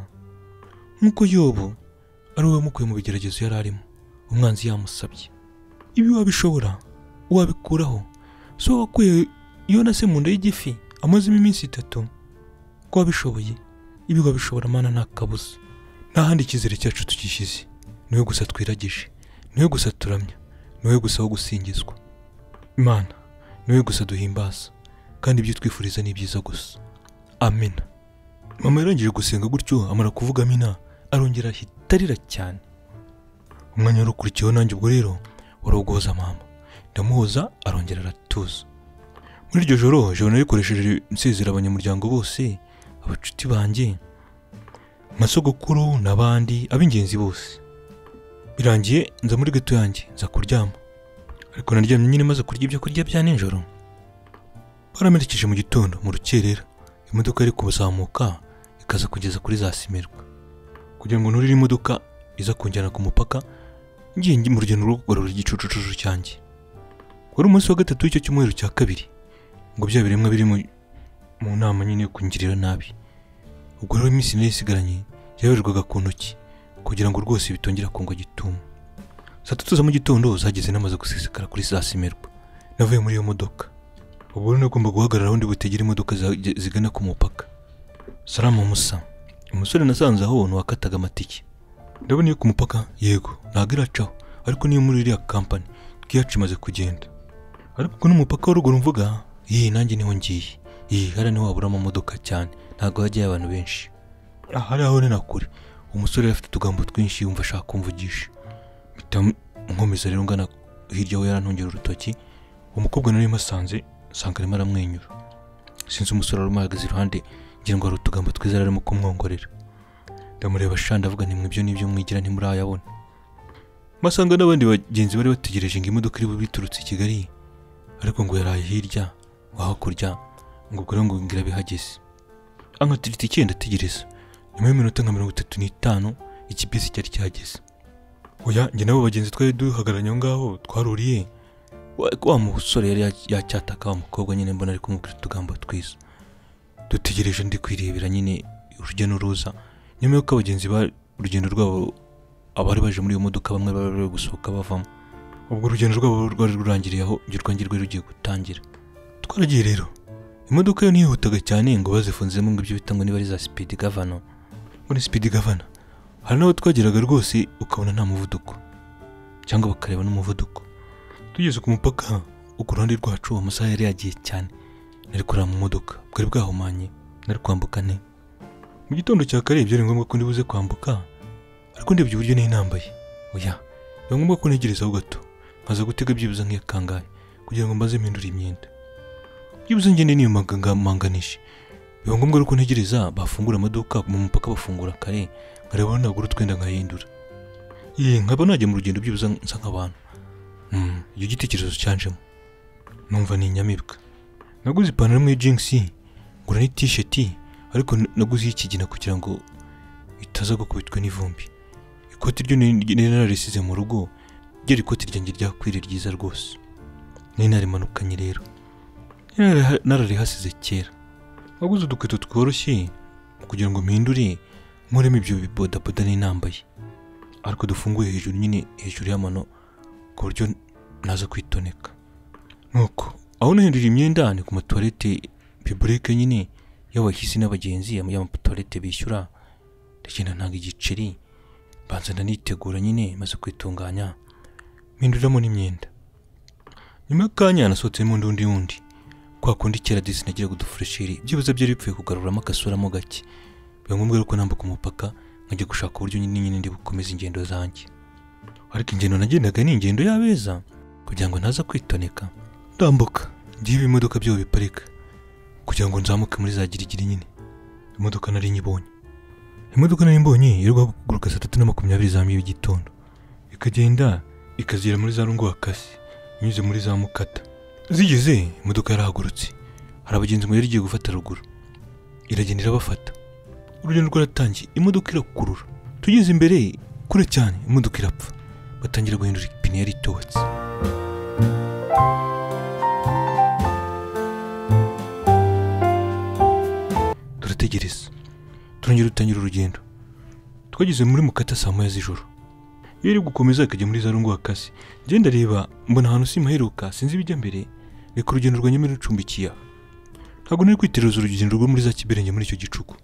nk'uko yobu ari wowe wamukuye mu bigeragezo yari arimo umwanzi yamusabye ibi wabishobora wabikuraho so wakuye yonase mu nda y'igifi amazemo iminsi itatu ko wabishoboye ibi wabishobora mana nta kabuza nta handi icyizere cyacu tugishyize niwe gusa twiragije niwe gusa turamya niwe gusa wo gusingizwa imana niwe gusa duhimbaza kandi ibyo twifuriza ni byiza gusa amena mama yarangije gusenga gutyo amara kuvuga amena arongera ahita arira cyane umwanya wari ukurikiyeho nanjye ubwo rero wari uguhoza mama ndamuhoza arongera aratuza muri iryo joro joro narikoresheje nsezera abanyamuryango bose abacuti banjye nka sogokuru n'abandi ab'ingenzi bose birangiye nza muri gato yanjye nza kuryama ariko naryamye nyine maze kurya ibyo kurya bya nijoro baramerekeje mu gitondo mu rukerera imodoka yari kuzamuka ikaza kugeza kuri za simirwa kugira ngo nurire imodoka iza kunjyana ku mupaka ngiye ngi- mu rugendo rwo kugarura igicucucucu cyanjye wari umunsi wa gatatu w'icyo cyumweru cya kabiri ngo bya biremwa biri mu mu nama nyine yo kungirira nabi ubwo rero iminsi nari isigaranye yaberwaga ku ntoki kugira ngo rwose bitongera kungwa gitumo saa tatu za mu gitondo zageze namaze gusesekara kuri za simerwa navuye muri iyo modoka ubu rero nagomba guhagarara aho ndi butegere imodoka za- zigana ku mupaka salama musa umusore nasanze aho ni uwakataga amatike ndabona iyo ku mupaka yego ntabwo iracaho ariko niyo muri iriya kampani bwiyacu imaze kugenda ariko uko n'umupaka wa ruguru mvuga iyi nanjye niho ngiye iyi hariya niho wabura amamodoka cyane ntabwo hajyayo abantu benshi aha ari aho ni na kure umusore yari afite utugambo twinshi yumva ashaka kumvugisha mpita nkomeza rero ngana hirya aho yarantungera urutoki umukobwa nari mpasanze nsanga arimo aramwenyura sinzi umusore wari umuhagaze iruhande ngira ngo hari utugambo twiza yari arimo kumwongorera ndamureba sha ndavuga nti mwibyo nibyo mwigira ntimurayabona masanga n'abandi bagenzi bari bategereje ngo imodoka iri bube iturutse i kigali ariko ngo yaraye hirya wa hakurya ngo ubwo rero ngo ngira bihageze ankatira itike ndategereza nyuma y'iminota nka mirongo itatu n'itanu iki bisi cyari cyageze oya njye nabo bagenzi twari duhagararanye aho ngaho twaruriye wa- wa musore yari ya- yacyataka wa mukobwa nyine mbona ari kumubwira utugambo twiza dutegereje ndi kwirebera nyine urujya n'uruza nyuma y'uko abagenzi ba urugendo rwabo abari baje muri iyo modoka bamwe bari bari gusohoka bavamo ubwo urugendo rwabo rwari rurangiriye aho iryo rwanjye rwari rugiye gutangira twaragiye rero imodoka yo ntihutaga cyane ngo bazifunzemo ngo ibyo bita ngo niba ari za sipidi gavana ngo ni sipidi gavana hari n'aho twageraga rwose ukabona nta muvuduko cyangwa bakareba n'umuvuduko tugeze ku mupaka uko uruhande rwacu amasaha yari yagiye cyane nari kureba mu modoka bwari bwahumanye nari kwambuka ne mu gitondo cya kare byari ngombwa ko ndibuze kwambuka ariko ndebye uburyo nari nambaye oya biba ngombwa ko ntegerezaho gato nkaza gutega byibuze nk'iya kangahe kugira ngo mbaze mpindure imyenda byibuze ngende niyumaga ngamanganishe biba ngombwa rero ko ntegereza bafungura amaduka mu mupaka bafungura kare nkareba nagura utwenda nkahindura ye nkaba najya mu rugendo byibuze nsa nk'abantu Hmm, icyo gitekerezo cyanjemo numva ni inyamibwa naguze ipantaro imwe y'ijingisi ngura n'itisheti ariko n- naguze iy'ikigina kugira ngo itaza gukubitwa n'ivumbi ikoti ryo nari nari nararisize mu rugo ryo ikoti ryanjye ryakwire ryiza rwose nari narimanukanye rero Nari nara- nararihasize kera naguze udukweto tworoshye kugira ngo mpindure nkuremo ibyo bibodaboda n'inambaye ariko dufunguye hejuru nyine hejuru y'amano ku buryo naza kwitoneka nuko aho nahindurira imyenda ni ku matuwarete bibureke nyine y'abahisi n'abagenzi y'amatuwarete bishyura ndagenda ntanga igiceri mbanza ndanitegura nyine maze kwitunganya mpinduriramo n'imyenda nyuma y'akanya nasohotsemo undi undi wundi kwa kundi kera disi nagiraga udufuresheri byibuze byari bipfuye kugaruramo agasuramo gake biba ngombwa rero ko nambuka umupaka nkajya gushaka uburyo nyine nyine ndi bukomeze ingendo zanjye ariko ingendo nagendaga ni ingendo y'abeza kugira ngo ntaza kwitoneka ndambuka ngiye ibi imodoka byabo biparika kugira ngo nzamuke muri za girigiri nyine imodoka nari nyibonye imodoka nari mbonye iri guhaguruka saa tatu na makumyabiri za mbi y'igitondo ikagenda ikazira muri za rungu hakase inyuze muri za mukata zigeze imodoka yarahagurutse hari abagenzi mu yari igiye gufata ruguru iragenda irabafata urugendo rwaratangiye imodoka irakurura tugeze imbere kure cyane imodoka irapfa batangira guhindura ipine yari itobotse turategereza turongera dutangira urugendo twageze muri mukata saa moya z'ijoro iyo iri gukomeza ikajya muri za rungu hakase ngenda reba mbona ahantu simaheruka sinzi ibijya mbere reka urugendo rwanjye mbere rucumbikiye aha ntabwo nari kwiteruza urugendo rwo muri za kiberenge muri icyo gicuku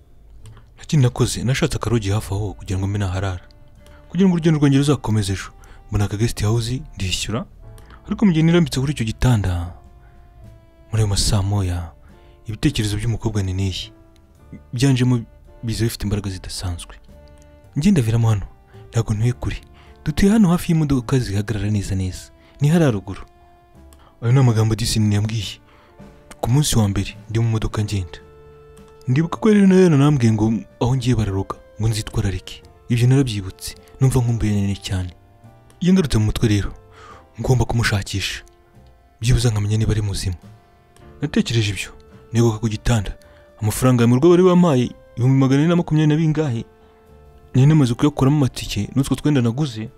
nta kindi nakoze nashatse akarogi hafi aho kugira ngo mbe naharara kugira ngo urugendo rwanjye ruzakomeze ejo mbona aka guest house ndishyura ariko mu gihe nirambitse kuri icyo gitanda muri ayo masaa moya ibitekerezo by'umukobwa ni n'iyi byanjemo biza bifite imbaraga zidasanzwe ngenda viramo hano ntabwo ntuye kure dutuye hano hafi y'imodoka zihagarara neza neza ni hariya ruguru ayo ni amagambo disini yambwiye ku munsi wa mbere ndi mu modoka ngenda ndibuka ko rero nayo nanambwiye ngo aho ngiye bararoga ngo nzitwararike ibyo narabyibutse numva nkumbuye nini cyane iyo ngarutse mu mutwe rero ngomba kumushakisha byibuze nkamenya niba ari muzima natekereje ibyo neguka ku gitanda amafaranga ya mu rugo bari bampaye ibihumbi magana ane na makumyabiri na bingahe nari namaze kuyakuramo amatike n'utwo twenda naguze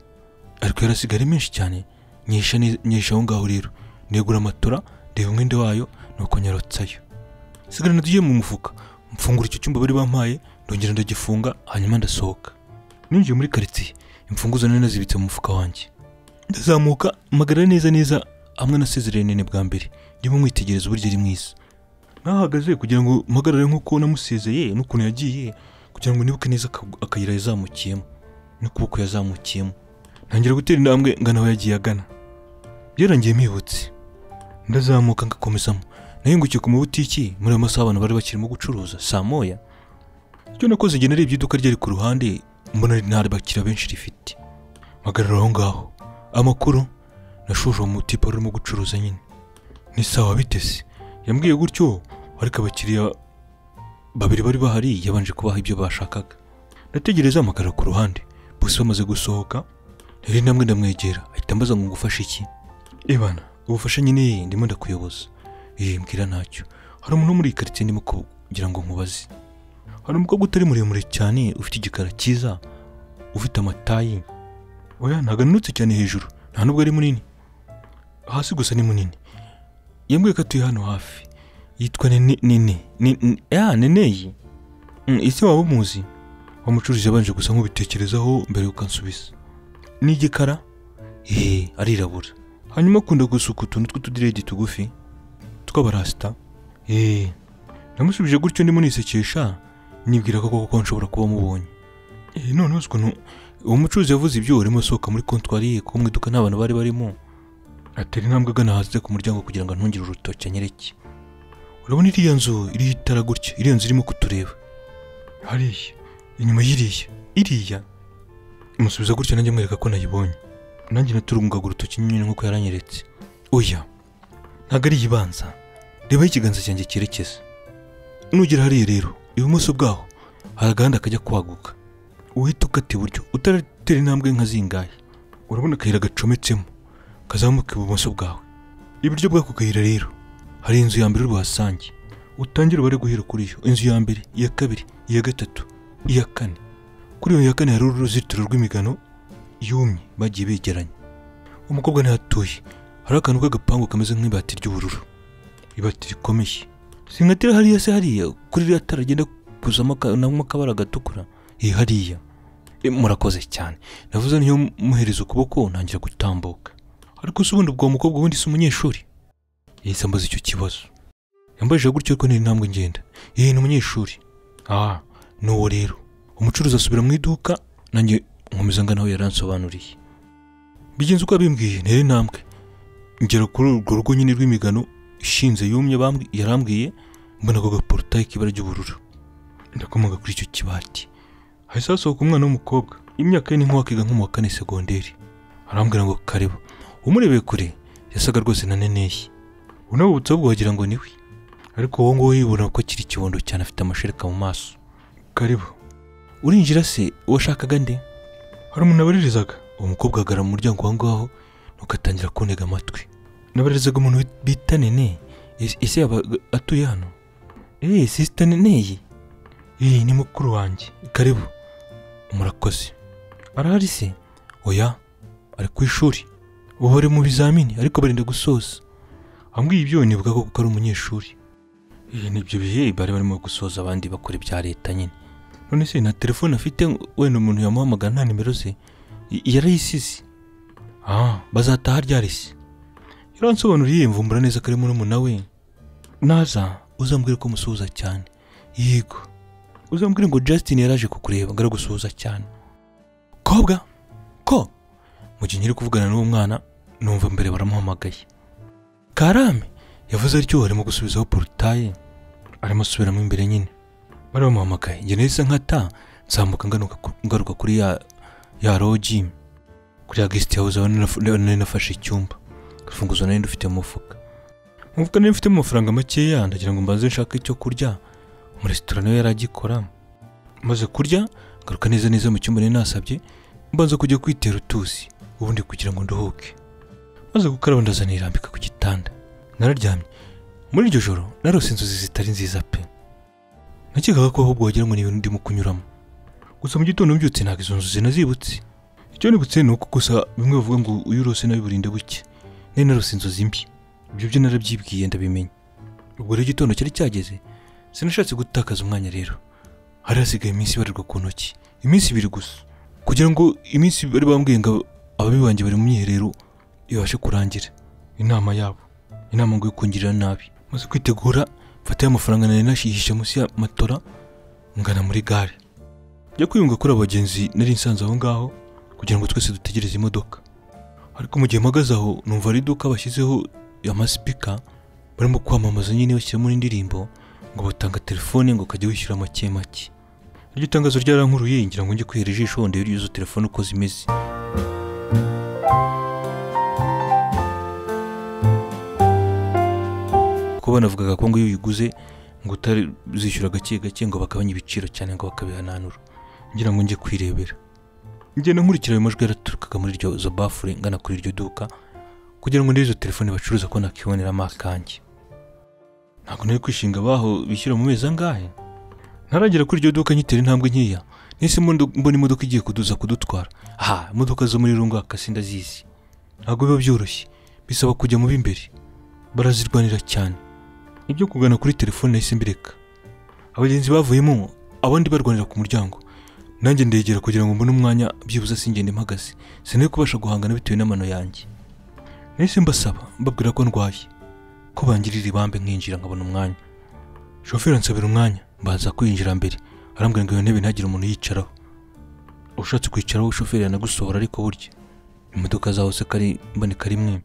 ariko yarasigara ari menshi cyane nyisha ne- nyisha aho ngaho rero negura amatora ndeba umwenda wayo nuko nyarotsayo sigarana tugiye mu mufuka mfungura icyo cyumba bari bampaye ndongera ndagifunga hanyuma ndasohoka ninjiye muri karitsiye imfunguzo nari nazibitse mu mufuka wanjye ndazamuka magara neza neza hamwe na sezerere nene bwa mbere ndimo mwitegereza uburyo ari mwiza nahagaze kugira ngo mpagarare nk'uko namusezeye n'ukuntu yagiye kugira ngo nibuke neza aka- akayira yazamukiyemo n'ukuboko yazamukiyemo ntangira gutera intambwe ngana aho yagiye agana byarangiye mibutse ndazamuka ngakomezamo nahingukiye ku mabutiki muri ayo masaha abantu bari bakirimo gucuruza saa moya icyo nakoze igihe narebye iduka ryari ku ruhande mbona nta bakiriya benshi rifite mpagarara aho ngaho amakuru nashoje uwo mutipe wari urimo gucuruza nyine ni sawa bitese yambwiye gutyo ariko abakiriya babiri bari bahari yabanje kubaha ibyo bashakaga nategereza amagara ku ruhande bose bamaze gusohoka nari namwe ndamwegera ahita ambaza ngo ngufashe iki Ibana, ubufasha nyine ndimo ndakuyoboza. Eh, mbwira ntacyo. Hari umuntu muri iyi karitsiye ndimo kugira ngo nkubaze. Hari umukobwa utari muremure cyane, ufite igikara cyiza, ufite amatayi. Oya, ntabwo ananutse cyane hejuru, nta nubwo ari munini. Hasi gusa ni munini. Yambwiye ko atuye hano hafi. Yitwa Nene Nene. Ni- N- Ya, Neneyi. Mm, Ese waba umuzi? Wa mucuruzi yabanje gusa nk'ubitekerezaho mbere yuko ansubiza. Ni igikara? Eh, arirabura. hanyuma akunda gusuka utuntu tw'utudiredi tugufi tw'abarasita eee namusubije gutyo ndimo nisekesha nibwira ko koko nshobora kuba mubonye eee none ukuntu uwo mucuruzi yavuze ibyo urimo asohoka muri kontwari ye ko mu iduka nta bantu bari barimo atera intambwe agana hanze ku muryango kugira ngo ntungire urutoki anyereke urabona iriya nzu iriho itara gutya iriya nzu irimo kutureba hariya inyuma y'iriya iriya musubiza gutya nanjye mwereka ko nayibonye nanjye naturungaga urutoki nyine nk'uko yaranyeretse oya ntabwo ari iyibanza rebaho ikiganza cyanjye cyerekeza nugera hariya rero ibumoso bwaho hari agahanda kajya kwaguka uhita ukata iburyo utaratera intambwe nka zingahe urabona akayira gacometsemo kazamuka ibumoso bwawe iburyo bw'ako kayira rero hari inzu ya mbere uruhasange utangira ubare guhera kuri yo inzu ya mbere iya kabiri iya gatatu iya kane kuri iyo ya kane hari uruzitiro rw'imigano yumye bagiye begeranye umukobwa ntihatuye hari akantu k'agapangu kameze nk'ibati ry'ubururu ibati rikomeye sinkatira hariya se hariya kuri ririya tara agenda kuzamo aka- namo akabara gatukura eh hariya Eh, murakoze cyane navuze niyo muhereza ukuboko ntangira gutambuka ariko se ubundi ubwo uwo mukobwa wundi si umunyeshuri yahise ambaza icyo kibazo yambajije gutyo ariko ntiri ntambwe ngenda yewe ni umunyeshuri ah ni uwo rero umucuruzi asubira mu iduka nanjye nkomeza ngana aho yaransobanuriye bigenze uko yabimbwiye ntera intambwe ngera kuri urwo rugo nyine rw'imigano ishinze yumye bambwi- yarambwiye mbona ako gaporotaye k'ibara ry'ubururu ndakomaga kuri icyo kibati hahise hasohoka umwana w'umukobwa imyaka ye ni nk'uwakiga nko mu wa kane segonderi arambwira ngo kareba umurebeye kure yasaga rwose na neneye unabubutse ahubwo wagira ngo ni we ariko wowe ngo wibona ko akiri ikibondo cyane afite amashereka mu maso karibu urinjira se washakaga nde hari umuntu nabaririzaga uwo mukobwa ahagarara mu muryango aho ngaho nuko atangira kuntega amatwi nabaririzaga umuntu bita nene Ese- ese yaba atuye hano eee sisita neneye eee ni mukuru wanjye karibu murakoze arahari se oya ari ku ishuri ubu bari mu bizamini ariko barenda gusoza ambwiye ibyo nibuka ko ari umunyeshuri Iyi ni ibyo bihe bari barimo gusoza abandi bakora ibya leta nyine none se na telefone afite wenda umuntu yamuhamagara nta nimero ze y- yarayisize ah bazataha ryari se yaransobanuriye mvumbura neza ko ari murumuna we naza uzambwire ko musuhuza cyane yego uzambwire ngo Justin yaraje kukureba ngo aragusuhuza cyane kobwa ko mu gihe nyiri kuvugana n'uwo mwana numva mbere baramuhamagaye karame yavuze atyo arimo gusubizaho porutaye arimo asubiramo imbere nyine bari bamuhamagaye njye nahise nkata nzamuka ngaruka ku- ngaruka kuri ya ya roji kuri ya gesiti hawuze aho nari naf- nari nafashe icyumba urufunguzo nari ndufite mu mufuka mu mufuka nari mfitemo amafaranga makeya ndagira ngo mbanze nshake icyo kurya muri resitora nayo yari agikora maze kurya ngaruka neza neza mu cyumba nari nasabye mbanza kujya kwitera utuzi ubundi kugira ngo nduhuke maze gukaraba ndazana irambika ku gitanda nararyamye muri iryo joro narose inzozi zitari nziza pe nakekaga ko ahubwo wagira ngo ni ibintu ndimo kunyuramo gusa mu gitondo mbyutse ntabwo izo nzozi nazibutse icyo nibutse ni uko gusa bimwe bavuga ngo iyo urose nabi burinde buke nari narose inzozi mbi ibyo byo narabyibwiye ndabimenya ubwo rero igitondo cyari cyageze sinashatse gutakaza umwanya rero hari hasigaye iminsi ibarirwa ku ntoki iminsi ibiri gusa kugira ngo iminsi bari bambwiye ngo ababi banjye bari mu myiherero ibashe kurangira inama yabo inama ngo yo kungirira nabi maze kwitegura mfata ya mafaranga nari nashihishe munsi ya matora ngana muri gare njya kwiyunga kuri abagenzi nari nsanze aho ngaho kugira ngo twese dutegereze imodoka ariko mu gihe mpagaze aho numva ari iduka bashyizeho amasipika barimo kwamamaza nyine bashyiramo n'indirimbo ngo batanga telefone ngo ukajya wishyura make make iryo tangazo ryarankuruye ngira ngo njye kwihera ijisho ndebe izo telefone uko zimeze kuko banavugaga ko ngo iyo uyiguze ngo utazishyura gake gake ngo bagabanye ibiciro cyane ngo bakabihananura ngira ngo njye kwirebera ngenda nkurikira ayo majwi yaraturukaga muri iryo zo bafure ngana kuri iryo duka kugira ngo ndebe izo telefone bacuruza ko nakiboneramo akange ntabwo nari kwishinga abaho bishyura mu mezi angahe ntaragera kuri iryo duka nyitera intambwe nkeya nahisemo ndo- mbona imodoka igiye kuduza kudutwara ha imodoka zo muri rungaka sindazizi ntabwo biba byoroshye bisaba kujya mu b'imbere barazirwanira cyane ibyo kugana kuri telefone nahise mbireka abagenzi bavuyemo abandi barwanira ku muryango nanjye ndegera kugira ngo mbone umwanya byibuze singende mpagaze sinari kubasha guhangana bitewe n'amano yanjye nahise mbasaba mbabwira ko ndwaye ko bangirira ibambe nkinjira nkabona umwanya shoferi ansabira umwanya mbaza kwinjira mbere arambwira ngo iyo ntebe ntagire umuntu yicaraho ushatse kwicaraho shoferi yanagusohora ariko burya imodoka zaho se kari mboneka rimwe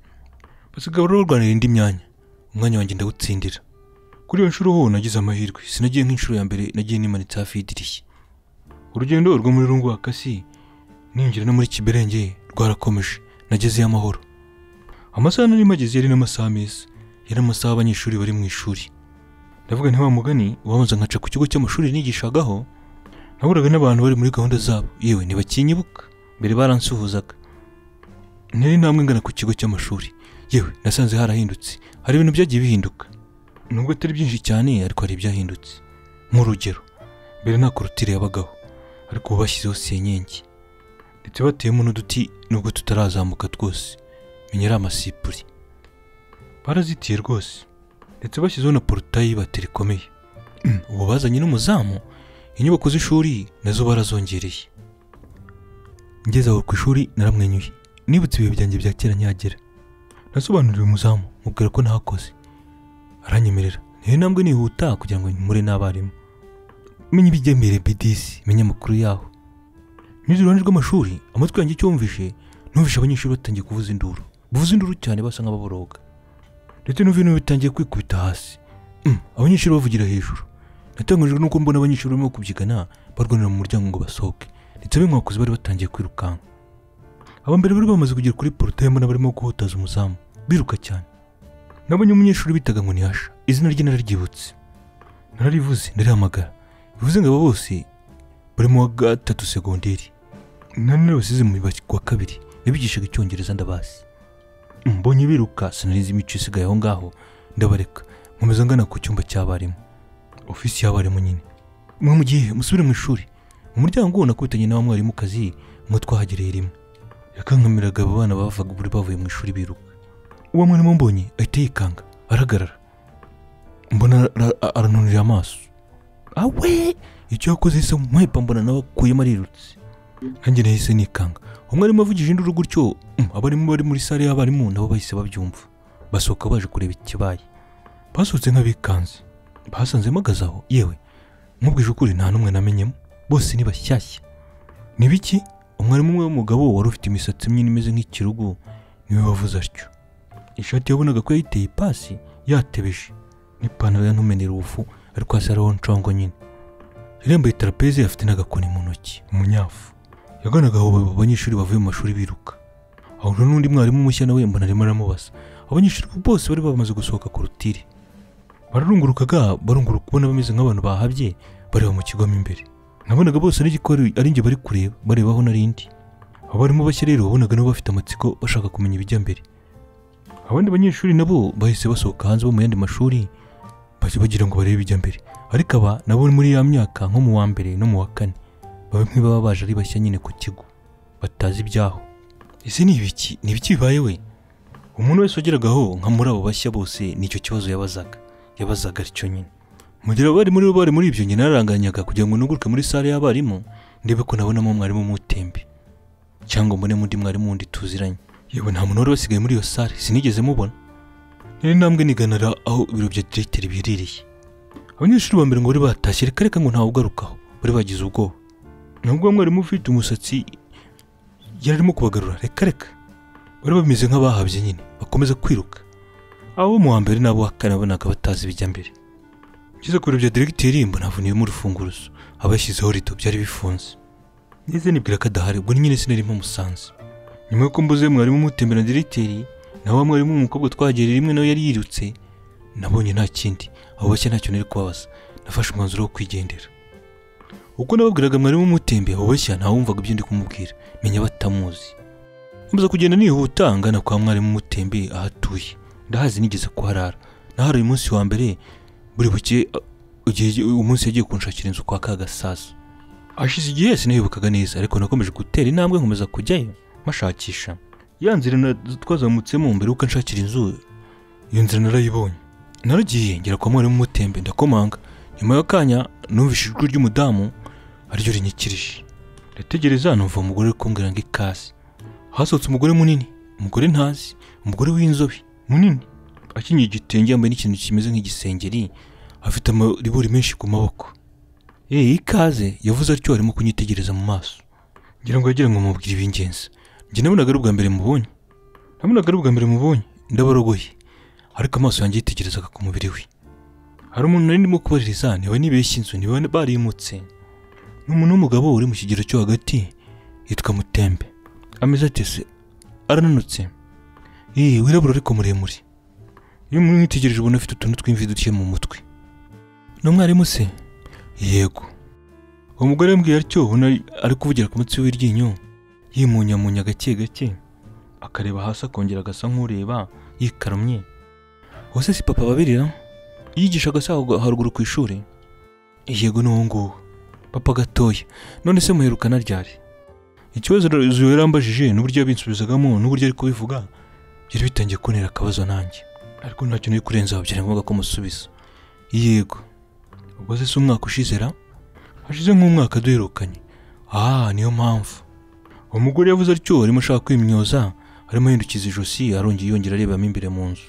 basigaye barwanira indi myanya umwanya wanjye ndawutsindira kuri iyo nshuro ho nagize amahirwe sinagiye nk'inshuro ya mbere nagiye nimanitse hafi y'idirishya urugendo rwo muri rungwakasi ninjira no muri kiberenge rwarakomeje nagezeyo amahoro amasaha nari mageze yari n'amasaha meza yari amasaha abanyeshuri bari mu ishuri ndavuga nti wa mugani ubabanza nkaca ku kigo cy'amashuri nigishagaho nahuraga n'abantu bari muri gahunda zabo yewe ntibakinyibuka mbere baransuhuzaga ntari intambwe ngana ku kigo cy'amashuri yewe nasanze harahindutse hari ibintu byagiye bihinduka nubwo atari byinshi cyane ariko hari ibyahindutse nk'urugero mbere nta korutire yabagaho ariko ubu bashyizeho senyenge ndetse bateyemo n'uduti nubwo tutarazamuka twose menya ari amasipuri barazitiye rwose ndetse bashyizeho na porotayi y'ibateri ikomeye ubu bazanye n'umuzamu inyubako z'ishuri nazo barazongereye ngeze aho ku ishuri naramwenyuye nibutse ibihe byanjye bya kera nyagera nasobanuriwe umuzamu mubwira ko ntakoze aranyemerera niyo ntambwe nihuta kugira ngo mpure n'abarimu menya ibigemere bidisi menya amakuru yaho nyuze iruhande rw'amashuri amatwi yanjye icyo yumvishe numvishe abanyeshuri batangiye kuvuza induru buvuza induru cyane basa nk'ababoroga ndetse n'ibintu bitangiye kwikubita hasi Mm, abanyeshuri bavugira hejuru natangajwe nuko mbona abanyeshuri barimo kubyigana barwanira mu muryango ngo basohoke ndetse ab'inkwakuzi bari batangiye kwirukanka aba mbere bari bamaze kugera kuri porotaye mbona barimo guhotaza umuzamu biruka cyane nabonye umunyeshuri bitaga ngo nihasha izina rye nararyibutse nararivuze ndarihamagara bivuze ngo aba bose bari mu wa gatatu segonderi nani basize mu wa kabiri yabigishaga icyongereza ndabazi mbonye biruka sinarizi imico isigaye aho ngaho ndabareka nkomeza ngana ku cyumba cy'abarimu ofisi y'abarimu nyine mwe mu gihe musubire mu ishuri mu muryango uwo nakubitanye n'abamwarimukazi mwe twahagereye rimwe yakankamiraga abo bana bavaga buri bavuye mu ishuri biruka uwo mwarimu mbonye ahita yikanga arahagarara mbona ara- ara- aranunira amaso awe icyo yakoze yise nkwepa mbona nawe akuyemo arirutse nanjye nahise nikanga umwarimu avugije induru gutyo mm, abarimu bari muri sale y'abarimu nabo bahise babyumva basohoka baje kureba ikibaye basohotse nk'abikanze basanzemo agazaho yewe nkubwije ukuri nta n'umwe namenyemo bose ni bashyashya ni biki umwarimu umwe w'umugabo wari ufite imisatsi myinshi imeze nk'ikirugu niwe wavuze atyo ishati yabonaga ko yayiteye ipasi yatebeje n'ipantaro yantumenera ubufu ariko hasi hariho nshongo nyine yari yambaye tarapeze afite n'agakoni mu ntoki umunyafu yaganaga aho abo banyeshuri bavuye mu mashuri biruka ahura n'undi mwarimu mushya nawe mbona arimo aramubaza abanyeshuri bose bari bamaze gusohoka korutire bararungurukaga barunguruka ubona bameze nk'abantu bahabye bareba mu kigo mo imbere nabonaga bose ari igikora ari njye bari kureba bareba aho nari ndi abarimu bashya rero wabonaga nabo bafite amatsiko bashaka kumenya ibijya mbere abandi banyeshuri nabo bahise basohoka hanze bo mu yandi mashuri bajya bagira ngo barebe ibijya mbere ariko aba nabo muri ya myaka nko mu wa mbere no mu wa kane bamwe baba baje ari bashya nyine ku kigo batazi ibyaho ese ni ibiki ni ibiki bibaye we umuntu wese wageragaho nka muri abo bashya bose nicyo kibazo yabazaga yabazaga atyo nyine mu gihe abari muri bo bari muri ibyo njye nararanganyaga kugira ngo nuguruke muri sale y'abarimu ndebe ko nabonamo umwarimu w'umutembe cyangwa mbonemo undi mwarimu wundi tuziranye yewe nta muntu wari wasigaye muri iyo sale sinigeze mubona nari ntambwe niganara aho ibiro bya diregiteri biherereye abanyeshuri ba mbere ngo bari batashye reka reka ngo ntawugarukaho bari bagize ubwoba nubwo mwarimu ufite umusatsi yari arimo kubagarura reka reka bari bameze nk'abahabye nyine bakomeza kwiruka abo mu wa mbere n'abo wa kane nabonaga batazi ibijya mbere ngeze ku biro bya diregiteri mbona havuniyemo urufunguzo abashyizeho rido byari bifunze neza nibwira ko adahari ubwo nyine sinari mpamusanze nyuma y'uko mbuze mwarimu umutembera na diregiteri nawe wa mwarimu w'umukobwa twahagereye rimwe nawe yari yirutse nabonye nta kindi abo bashya ntacyo nari kubabaza nafashe umwanzuro wo kwigendera uko nababwiraga mwarimu umutembe abo bashya ntawumvaga ibyo ndi kumubwira menya batamuzi nkomeza kugenda nihuta ngana kwa mwarimu umutembe aho atuye ndahazi nigeze kuharara nahari uyu munsi wa mbere buri buke uh, igihe- umunsi yagiye kunshakira inzu kwa kagasaza hashize igihe sinayibukaga neza ariko nakomeje gutera intambwe nkomeza kujyayo mpashakisha ya nzira na- twazamutsemo mbere y'uko nshakira inzu iyo nzira narayibonye naragiye ngera kwa mwarimu umutembe ndakomanga nyuma y'akanya numvise ijwi ry'umudamu ariryo rinyikirije ndategereza numva umugore uri kumbwira ngo ikaze hasohotse umugore munini umugore ntazi umugore w'inzobe munini akenyeye igitenge yambaye n'ikintu kimeze nk'igisengeri afite amaribori menshi ku maboko ee ikaze yavuze atyo arimo kunyitegereza mu maso ngira ngo yagira ngo mubwire ibingenzi njye nabonaga ari ubwa mbere mubonye nabonaga ari ubwa mbere mubonye ndabarogoye ariko amaso yanjye yitegerezaga ku mubiri we hari umuntu nari ndimo kubaririza niba nibeshye inzu niba barimutse ni umuntu w'umugabo uri mu kigero cyo hagati yitwa mutembe ameze atese arananutse Ee, wirabura ariko muremure iyo mwitegereje ubona afite utuntu tw'imvi duke mu mutwe ni umwarimu se yego uwo mugore yambwiye atyo ubona ari kuvugira ku mutsi w'iryinyo yimunyamunya gake gake akareba hasi akongera agasa nk'ureba yikaramye wose si papa babirira yigisha agasaho haruguru ku ishuri yego ni uwo nguwo papa gatoya none se muherukana ryari ikibazo Zuyo yarambajije n'uburyo yabinsubizagamo n'uburyo ari kubivuga byari bitangiye kuntera akabazo nanjye ariko ntacyo nari kurenzaho byari ngombwa ko musubiza yego ubwo se si umwaka ushizera hashize nk'umwaka duherukanye aha niyo mpamvu uwo mugore yavuze atyo arimo ashaka kwimyoza arimo ahindukiza ijosi arongera yongera arebamo imbere mu nzu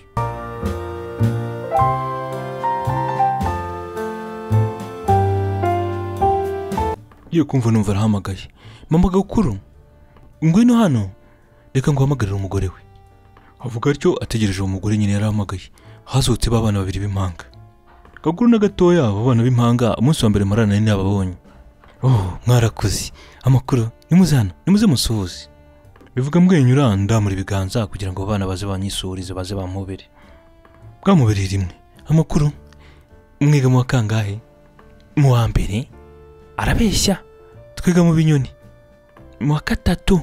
Ngiye kumva numva arahamagaye mama gakuru ngwino hano reka nguhamagarire umugore we avuga atyo ategereje uwo mugore nyine yarahamagaye hasohotse ba bana babiri b'impanga gakuru na gatoya abo bana b'impanga umunsi wa mbere marana nari nababonye oh mwarakoze amakuru nimuze hano nimuze musuhuze bivuga mbwenyura ndamura ibiganza kugira ngo abo bana baze banyisuhurize baze bampobere bwamubereye rimwe amakuru mwiga mu wa kangahe mu wa mbere arabeshya twiga mu binyoni mu wa gatatu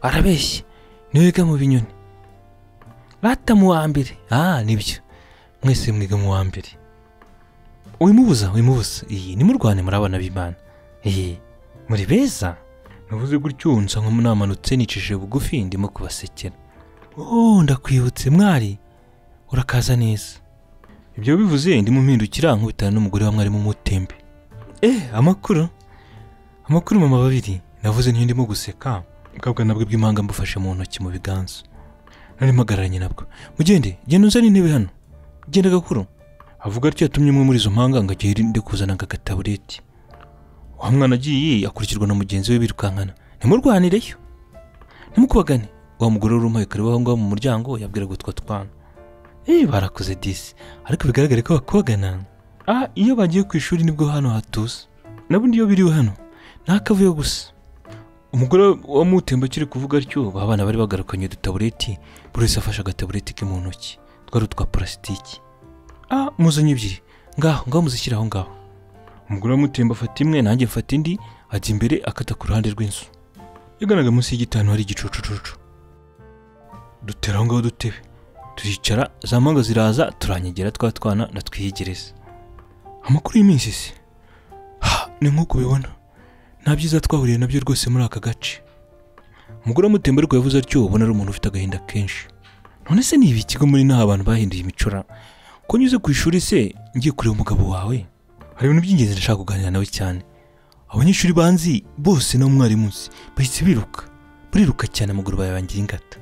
arabeshya niwiga mu binyoni bata mu wa mbere aha nibyo mwese mwiga mu wa mbere wimubuza wimubuza iyi ni murwane muri abana b'imana iyi muri beza navuze gutyo nsa nk'umunamanutse nicishije bugufi ndimo kubasekera oh ndakwibutse mwari urakaza neza ibyo bivuze ndimo mpindukira nkubitana n'umugore wa mwarimu mutembe eh amakuru amakuru mama babiri navuze niyo ndimo guseka bwabwa nabwo bw'impanga mbufashe mu ntoki mu biganza narimo agararanye nabwo mugende genda uzane intebe hano genda gakuru avuga atyo yatumye umwe muri izo mpanga ngo agere ndi kuzana agatabureti wa mwana agiye akurikirwa na mugenzi we birukankana ntimurwanireyo ntimukubagane wa mugore w'urumaye kareba aho ngaho mu muryango yabwiraga utwo twana eh barakoze disi ariko bigaragare ko bakubagana ah iyo bagiye ku ishuri nibwo hano hatuza nabundi iyo biriwe hano nta kavuyo gusa umugore wa mutemba akiri kuvuga atyo ba bana bari bagarukanye udutabureti buri wese afashe agatabureti ke mu ntoki twari utwa purasitiki ah muzanye ebyiri ngaho ngaho muzishyire aho ngaho umugore wa mutemba afata imwe nanjye mfata indi ajya imbere akata ku ruhande rw'inzu yaganaga munsi y'igitanu hari igicucucucu dutera aho ngaho dutebe turicara za manga ziraza turanyegera twa twana ndatwiyegereza amakuru y'iminsi se ha ni nk'uko ubibona nta byiza twahuriye nabyo rwose muri aka gace umugore wa mutemba ariko yavuze atyo ubona ari umuntu ufite agahinda kenshi none se ni ibi ikigo muri n'aha abantu bahinduye imicura ko nyuze ku ishuri se ngiye kureba umugabo wawe hari ibintu by'ingenzi ndashaka kuganira nawe cyane abanyeshuri banzi bose na umwarimu nzi bahise biruka bariruka cyane amaguru bayabangira ingata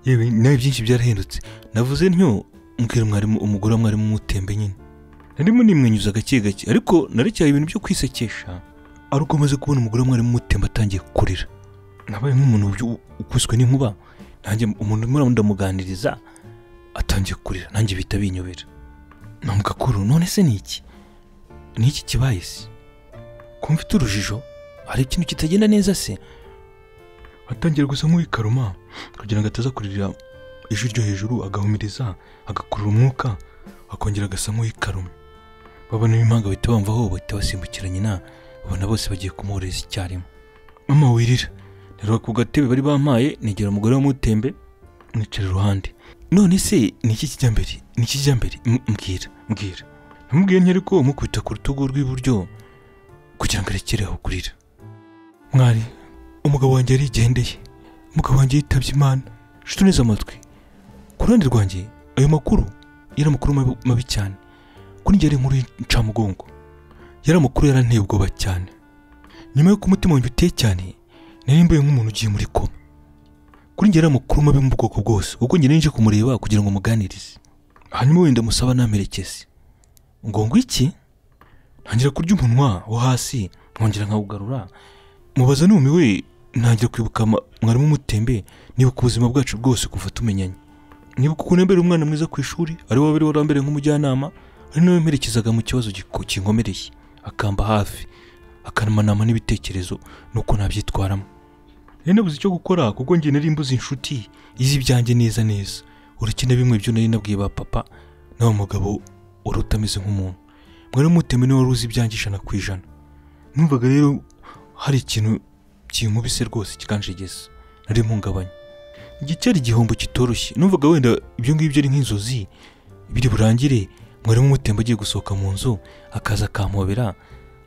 yewe nawe byinshi byarahindutse navuze ntyo mbwira umwarimu umugore wa mwarimu umutembe nyine narimo nimwenyuza gake gake ariko narekeye ibintu byo kwisekesha ari uko maze kubona umugore wa mwarimu umutembe atangiye kurira nabaye nk'umuntu ubyo- ukubiswe n'inkuba nanjye umuntu urimo ndamuganiriza atangiye kurira nanjye bihita binyobera namuga kuru none se ni iki ni iki kibaye se ko mfite urujijo hari ikintu kitagenda neza se atangira gusa nk'uwikaruma kugira ngo ataza kuririra ijwi ryo hejuru agahumiriza agakurura umwuka akongera agasa nk'uwikaruma babona impanga bahita bamvaho bahita basimbukira nyina babona bose bagiye kumuhoreza icyarimwe mama wirira nero ku gatebe bari bampaye negera umugore w'umutembe mwicara iruhande none se ni iki kijya mbere ni iki kijya mbere M- mbwira mbwira namubwiye ntiyari ko mukubita ku rutugu rw'iburyo kugira ngo arekere aho kurira mwari umugabo wanjye yarigendeye umugabo wanjye yitabye imana shito neza amatwi ku ruhande rwanjye ayo makuru yari amakuru mabi- mabi cyane kuri njye yari inkuru y'incamugongo yari amakuru yaranteye ubwoba cyane nyuma y'uko umutima wanjye uteye cyane nari mbaye nk'umuntu ugiye muri koma kuri njye yari amakuru mabi mu bwoko bwose kuko njye nari nje kumureba kugira ngo muganirize hanyuma wenda musaba namerekeze ngo ngwiki ntangira kurya umunwa wo hasi nkongera nkawugarura mubaza numiwe ntangira kwibuka ma- mwarimu umutembe nibuka ubuzima bwacu bwose kuva tumenyanye nibuka ukuntu yambere umwana mwiza ku ishuri ari we wari warambere nk'umujyanama ari nawe mperekezaga mu kibazo giko- kinkomereye akamba hafi akamanama n'ibitekerezo nuko nabyitwaramo nari nabuze icyo gukora kuko njye nari mbuze inshuti izi ibyanjye neza neza uretse na bimwe byo nari nabwiye ba papa na wa mugabo wari utameze nk'umuntu mwari umutembe niwe wari uzi ibyanjye ijana ku ijana numvaga rero hari ikintu kinkubise rwose kikanjegeza nari mpungabanye igicyari igihombo kitoroshye numvaga wenda ibyo ngibyo ari nk'inzozi biri burangire mwarimu umutembe agiye gusohoka mu nzu akaza akampobera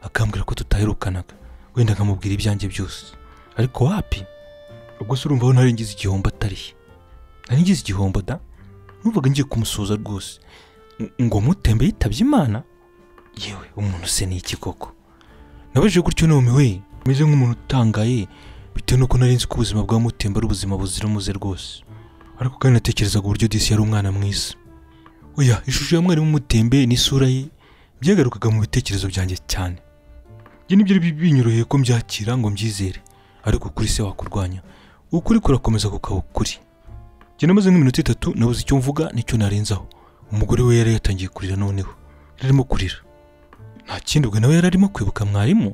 akambwira ko tutaherukanaga wenda nkamubwira ibyanjye byose ariko wapi ubwo se urumva aho narengize igihombo atari narengize igihombo da numvaga ngiye kumusuhuza rwose Ng- ngo mutembe yitabye imana yewe umuntu se ni iki koko nabajije gutyo numiwe meze nk'umuntu utangaye bitewe nuko nari nzi ko ubuzima bwa mutemba ari ubuzima buzira umuze rwose ariko kandi natekerezaga uburyo disi yari umwana mwiza oya ishusho ya mwarimu mutembe n'isura ye byagarukaga mu bitekerezo byanjye cyane ibyo nibyo binyoroheye ko mbyakira ngo mbyizere ariko kuri se wakurwanya ukuri kurakomeza kukaba ukuri njye namaze nk'iminota itatu nabuze icyo mvuga nicyo narenzaho umugore we yari yatangiye kurira noneho yararimo kurira nta kindi ubwo nawe yari arimo kwibuka mwarimu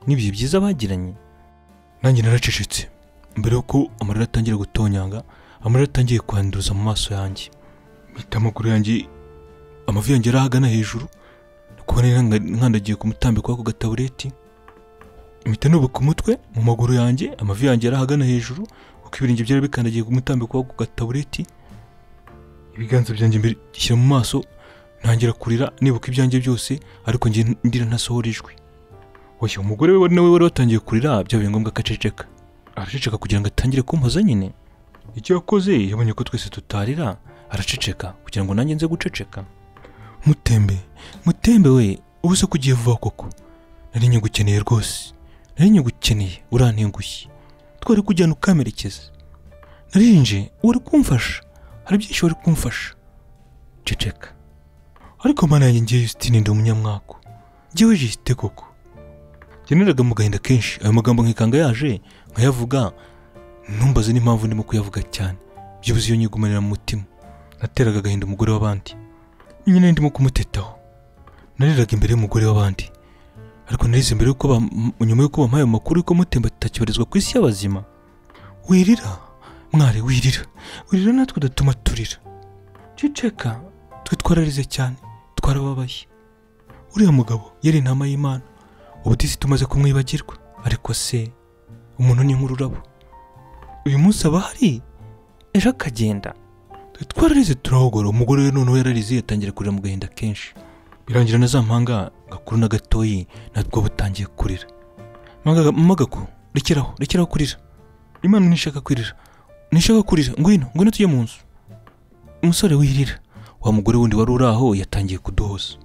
n'ibihe byiza bagiranye nanjye naracecetse mbere y'uko amarira atangira gutonyanga amarira atangiye kwanduza mu maso yanjye mpita amaguru yanjye amavi yanjye yari ahagana hejuru kubona nkandagiye ku mutambiko w'ako gatabureti mpita nubuka umutwe mu maguru yanjye amavi yanjye yari ahagana hejuru kuko ibirenge byari bikandagiye ku mutambiko wo ku gatabureti ibiganza byanjye mbere shyira mu maso ntangira kurira nibuka ibyanjye byose ariko njye ndira ntasohora ijwi oya umugore we nawe wari watangiye kurira byabaye ngombwa ko aceceka araceceka kugira ngo atangire kumpoza nyine icyo yakoze yabonye ko twese tutarira araceceka kugira ngo nanjye nze guceceka mutembe mutembe we ubu se kugiye vuba koko nari nyigukeneye rwose nari nyigukeneye urantengushye twari kujyana ukamerekeza narinje wari kumfasha hari byinshi wari kumfasha ceceka ariko mana yanjye ngiye Justine ndi umunyamwako ngewe jisite koko ngeneraga mu gahinda kenshi ayo magambo nkikanga yaje nkayavuga ntumbaze n'impamvu ndimo kuyavuga cyane byibuze iyo nyigumanira mu mutima nateraga agahinda umugore w'abandi nyine ndimo kumutetaho nariraga imbere y'umugore w'abandi ariko narize mbere yuko ba- m- nyuma y'uko bampaye ayo makuru y'uko mutemba atakibarizwa ku isi y'abazima wirira mwari wirira wirira natwe udatuma turira ceceka twe twararize cyane twarababaye uriya mugabo yari intama y'imana ubutisi tumaze kumwibagirwa ariko se umuntu ni nk'ururabo uyu munsi aba ahari ejo akagenda Twe twararize turahogora umugore we noneho yararize yatangira kurira mu gahinda kenshi birangira na za mpanga gakuru na gatoyi natwo butangiye kurira Mpanga- mama gaku rekeraho rekeraho kurira imana ntishaka kurira ntishaka kurira ngwino ngwino tujye mu nzu umusore wirira wa mugore wundi wari uri aho yatangiye kuduhoza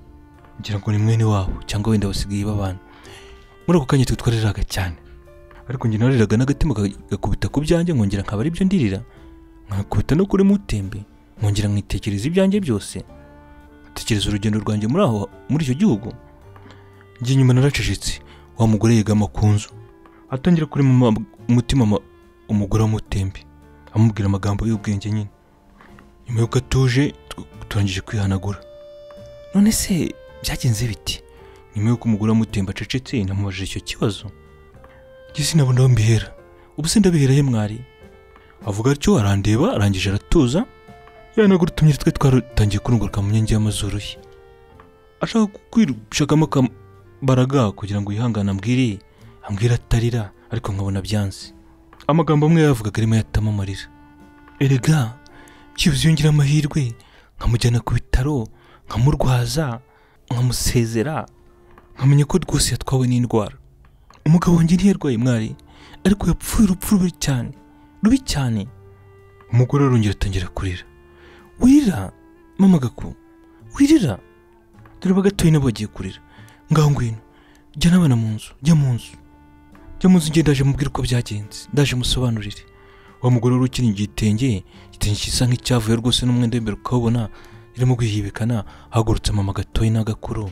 ngira ngo ni mwene wabo cyangwa wenda basigaye babana muri ako kanya twe twariraga cyane ariko njye nariraga n'agatima ka- gakubita ku byanjye nkongera nkaba ari byo ndirira nkakubita no kuri mutembe nkongera nkitekereza ibyanjye byose tekereza urugendo rwanjye muri aho muri icyo gihugu njye nyuma naracecetse wa mugore yegama ku nzu atangira kuri mu ma- umutima ama- umugore w'umutembe amubwira amagambo y'ubwenge nyine nyuma y'uko atuje tu- turangije kwihanagura none se byagenze biti nyuma y'uko umugore w'umutembe acecetse namubajije icyo kibazo njye sinabona aho mbihera ubu se ndabihera he mwari avuga atyo arandeba arangije aratuza yanagura utumye twe twaratangiye kurunguruka mu nkingi y'amazuru ye ashaka kwishakamo akambaraga kugira ngo yihangane ambwire ambwire atarira ariko nkabona byanze amagambo amwe yavugaga arimo yatama amarira erega byibuze yongera amahirwe nkamujyana ku bitaro nkamurwaza nkamusezera nkamenya ko rwose yatwawe n'indwara umugabo wanjye ntiyarwaye mwari ariko yapfuye urupfu rubi cyane rubi cyane umugore arongera atangira kurira wirira mama gaku wirira dore bagatoye nabo bagiye kurira ngaho ngwino jya n'abana mu nzu jya mu nzu jya mu nzu njye ndaje mubwira uko byagenze ndaje musobanurire wa mugore wari ukenyeye igitenge igitenge gisa nk'icyavuye rwose n'umwenda w'imbere ukawubona irimo kwihibikana hagurutse mama gatoye n'agakuru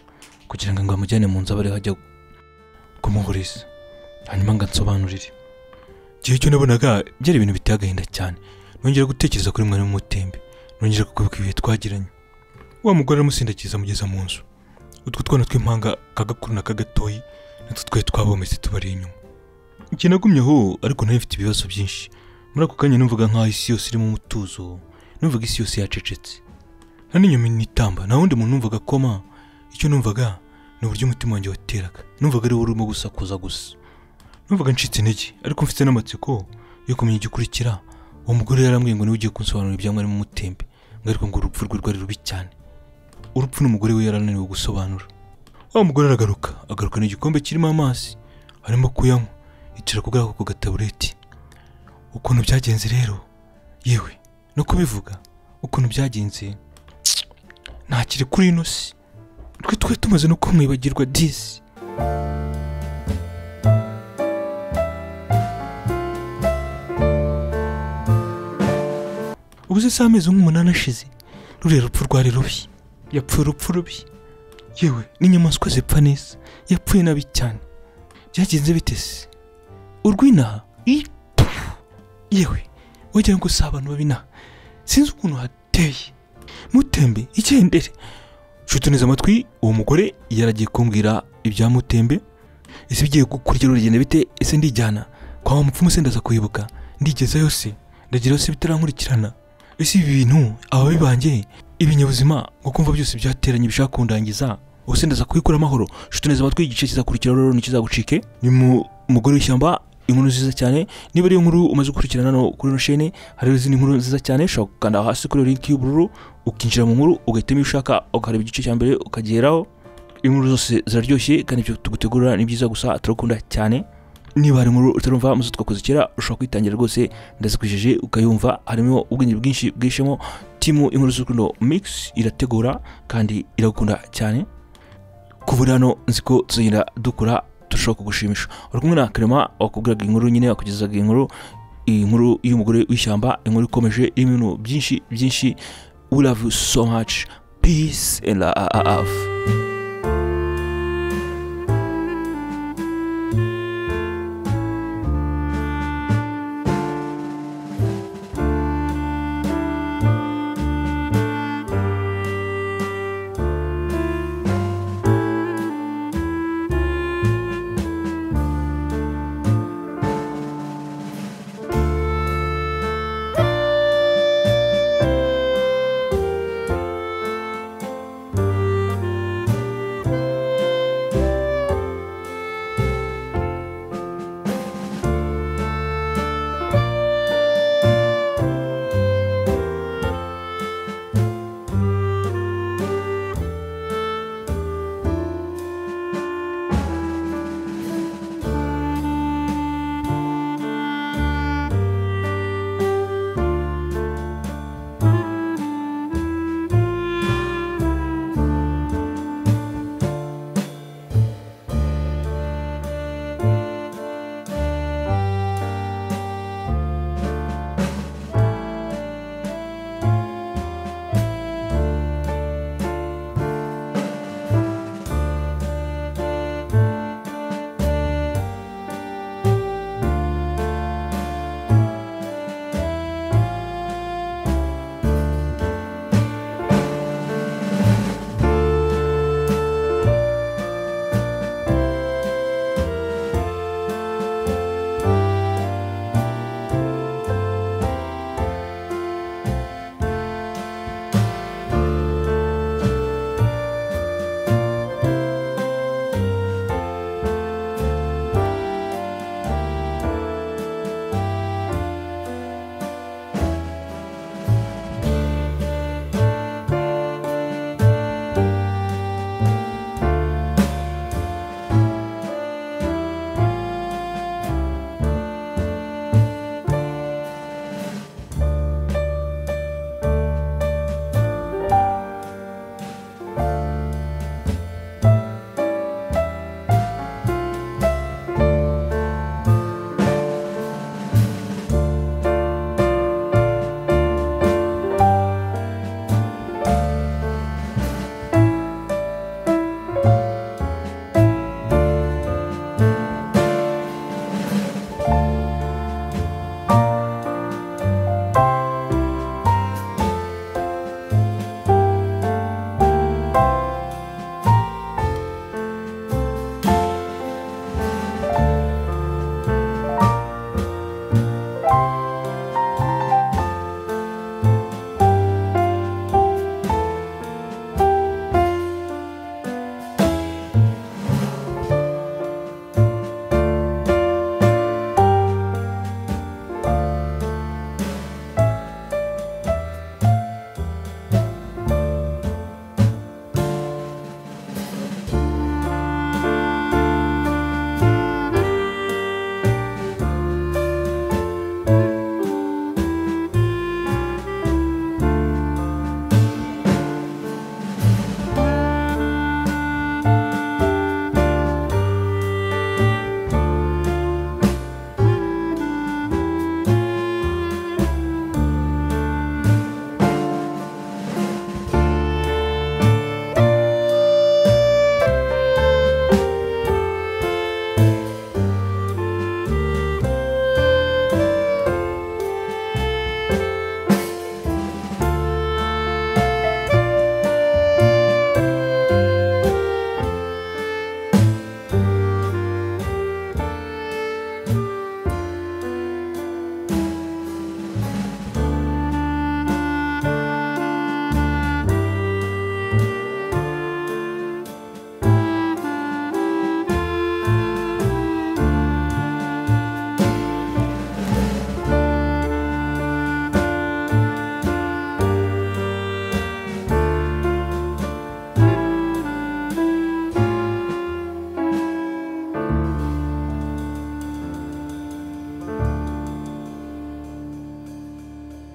kugira ngo ngo amujyane mu nzu abari hajya kumuhuriza hanyuma ngo ansobanurire igihe cyo nabonaga byari ibintu biteye agahinda cyane nongera gutekereza kuri mwarimu w'umutembe nongera kukubuka ibihe twagiranye wa mugore aramusindagiza amugeza mu nzu utwo twana tw'impanga ka gakuru na kagatoyi natwo twari twabometse tubari inyuma njye nagumye aho ariko nari mfite ibibazo byinshi muri ako kanya numvaga nk'aho isi yose irimo umutuzo numvaga isi yose yacecetse nta n'inyuma nitamba nta wundi muntu numvaga akoma icyo numvaga ni uburyo umutima wanjye wateraga numvaga ari wo urimo gusakuza gusa numvaga ncitse intege ariko mfite n'amatsiko yo kumenya igikurikira uwo mugore yarambwiye ngo niwe ugiye kunsobanurira ibya mwarimu w'umutembe ngo ariko ngo urupfu rwe rwari rubi cyane urupfu n'umugore we yarananiwe gusobanura wa mugore aragaruka agarukana igikombe kirimo amazi arimo kuyanywa yicara ku bwako ku gatabureti ukuntu byagenze rero yewe no kubivuga ukuntu byagenze ntakiri kuri ino si twe twari tumaze no kumwibagirwa disi ubu se si amezi nk'umunani ashize ruriya rupfu rwari rubi yapfuye urupfu rubi yewe n'inyamaswa zipfa neza yapfuye nabi cyane byagenze bite se urw'inaha i- pfu! yewe wagira ngo si abantu babinaha sinzi ukuntu hateye mutembe igendere nshutuneze amatwi uwo mugore yaragiye kumbwira ibya mutembe ese bigiye gukurikira urugendo bite ese ndijyana kwa wa mupfumu se ndaza kuyibuka ndigezayo se ndagira se bitarankurikirana ese ibi bintu ababi banjye ibinyabuzima ngo kumva byose byateranye bishaka kundangiza ubuse ndaza kubikura amahoro nshuti neza amatwi igice kizakurikiraho rero ntikizagucike ni mu umugore w'ishyamba inkuru nziza cyane niba ari inkuru umaze gukurikirana hano kuri ino sheni hari izindi nkuru nziza cyane ushobora gukanda hasi kuri iyo link y'ubururu ukinjira mu nkuru ugahitamo iyo ushaka ukareba igice cya mbere ukageraho inkuru zose ziraryoshye kandi ibyo tugutegurira ni byiza gusa turakunda cyane niba hari inkuru utarumva muzo twakoze kera ushobora kwitangira rwose ndazikwishyuje ukayumva harimo ubwenge bwinshi bwishemo timu inkuru z'urukundo mix irategura kandi iragukunda cyane kuva hano nzi ko tuzagenda dukora turushaho kugushimisha uri kumwe na karema wakubwiraga inkuru nyine wakugezaga inkuru inkuru y'umugore w'ishyamba inkuru ikomeje irimo ibintu byinshi byinshi we love you so much peace and love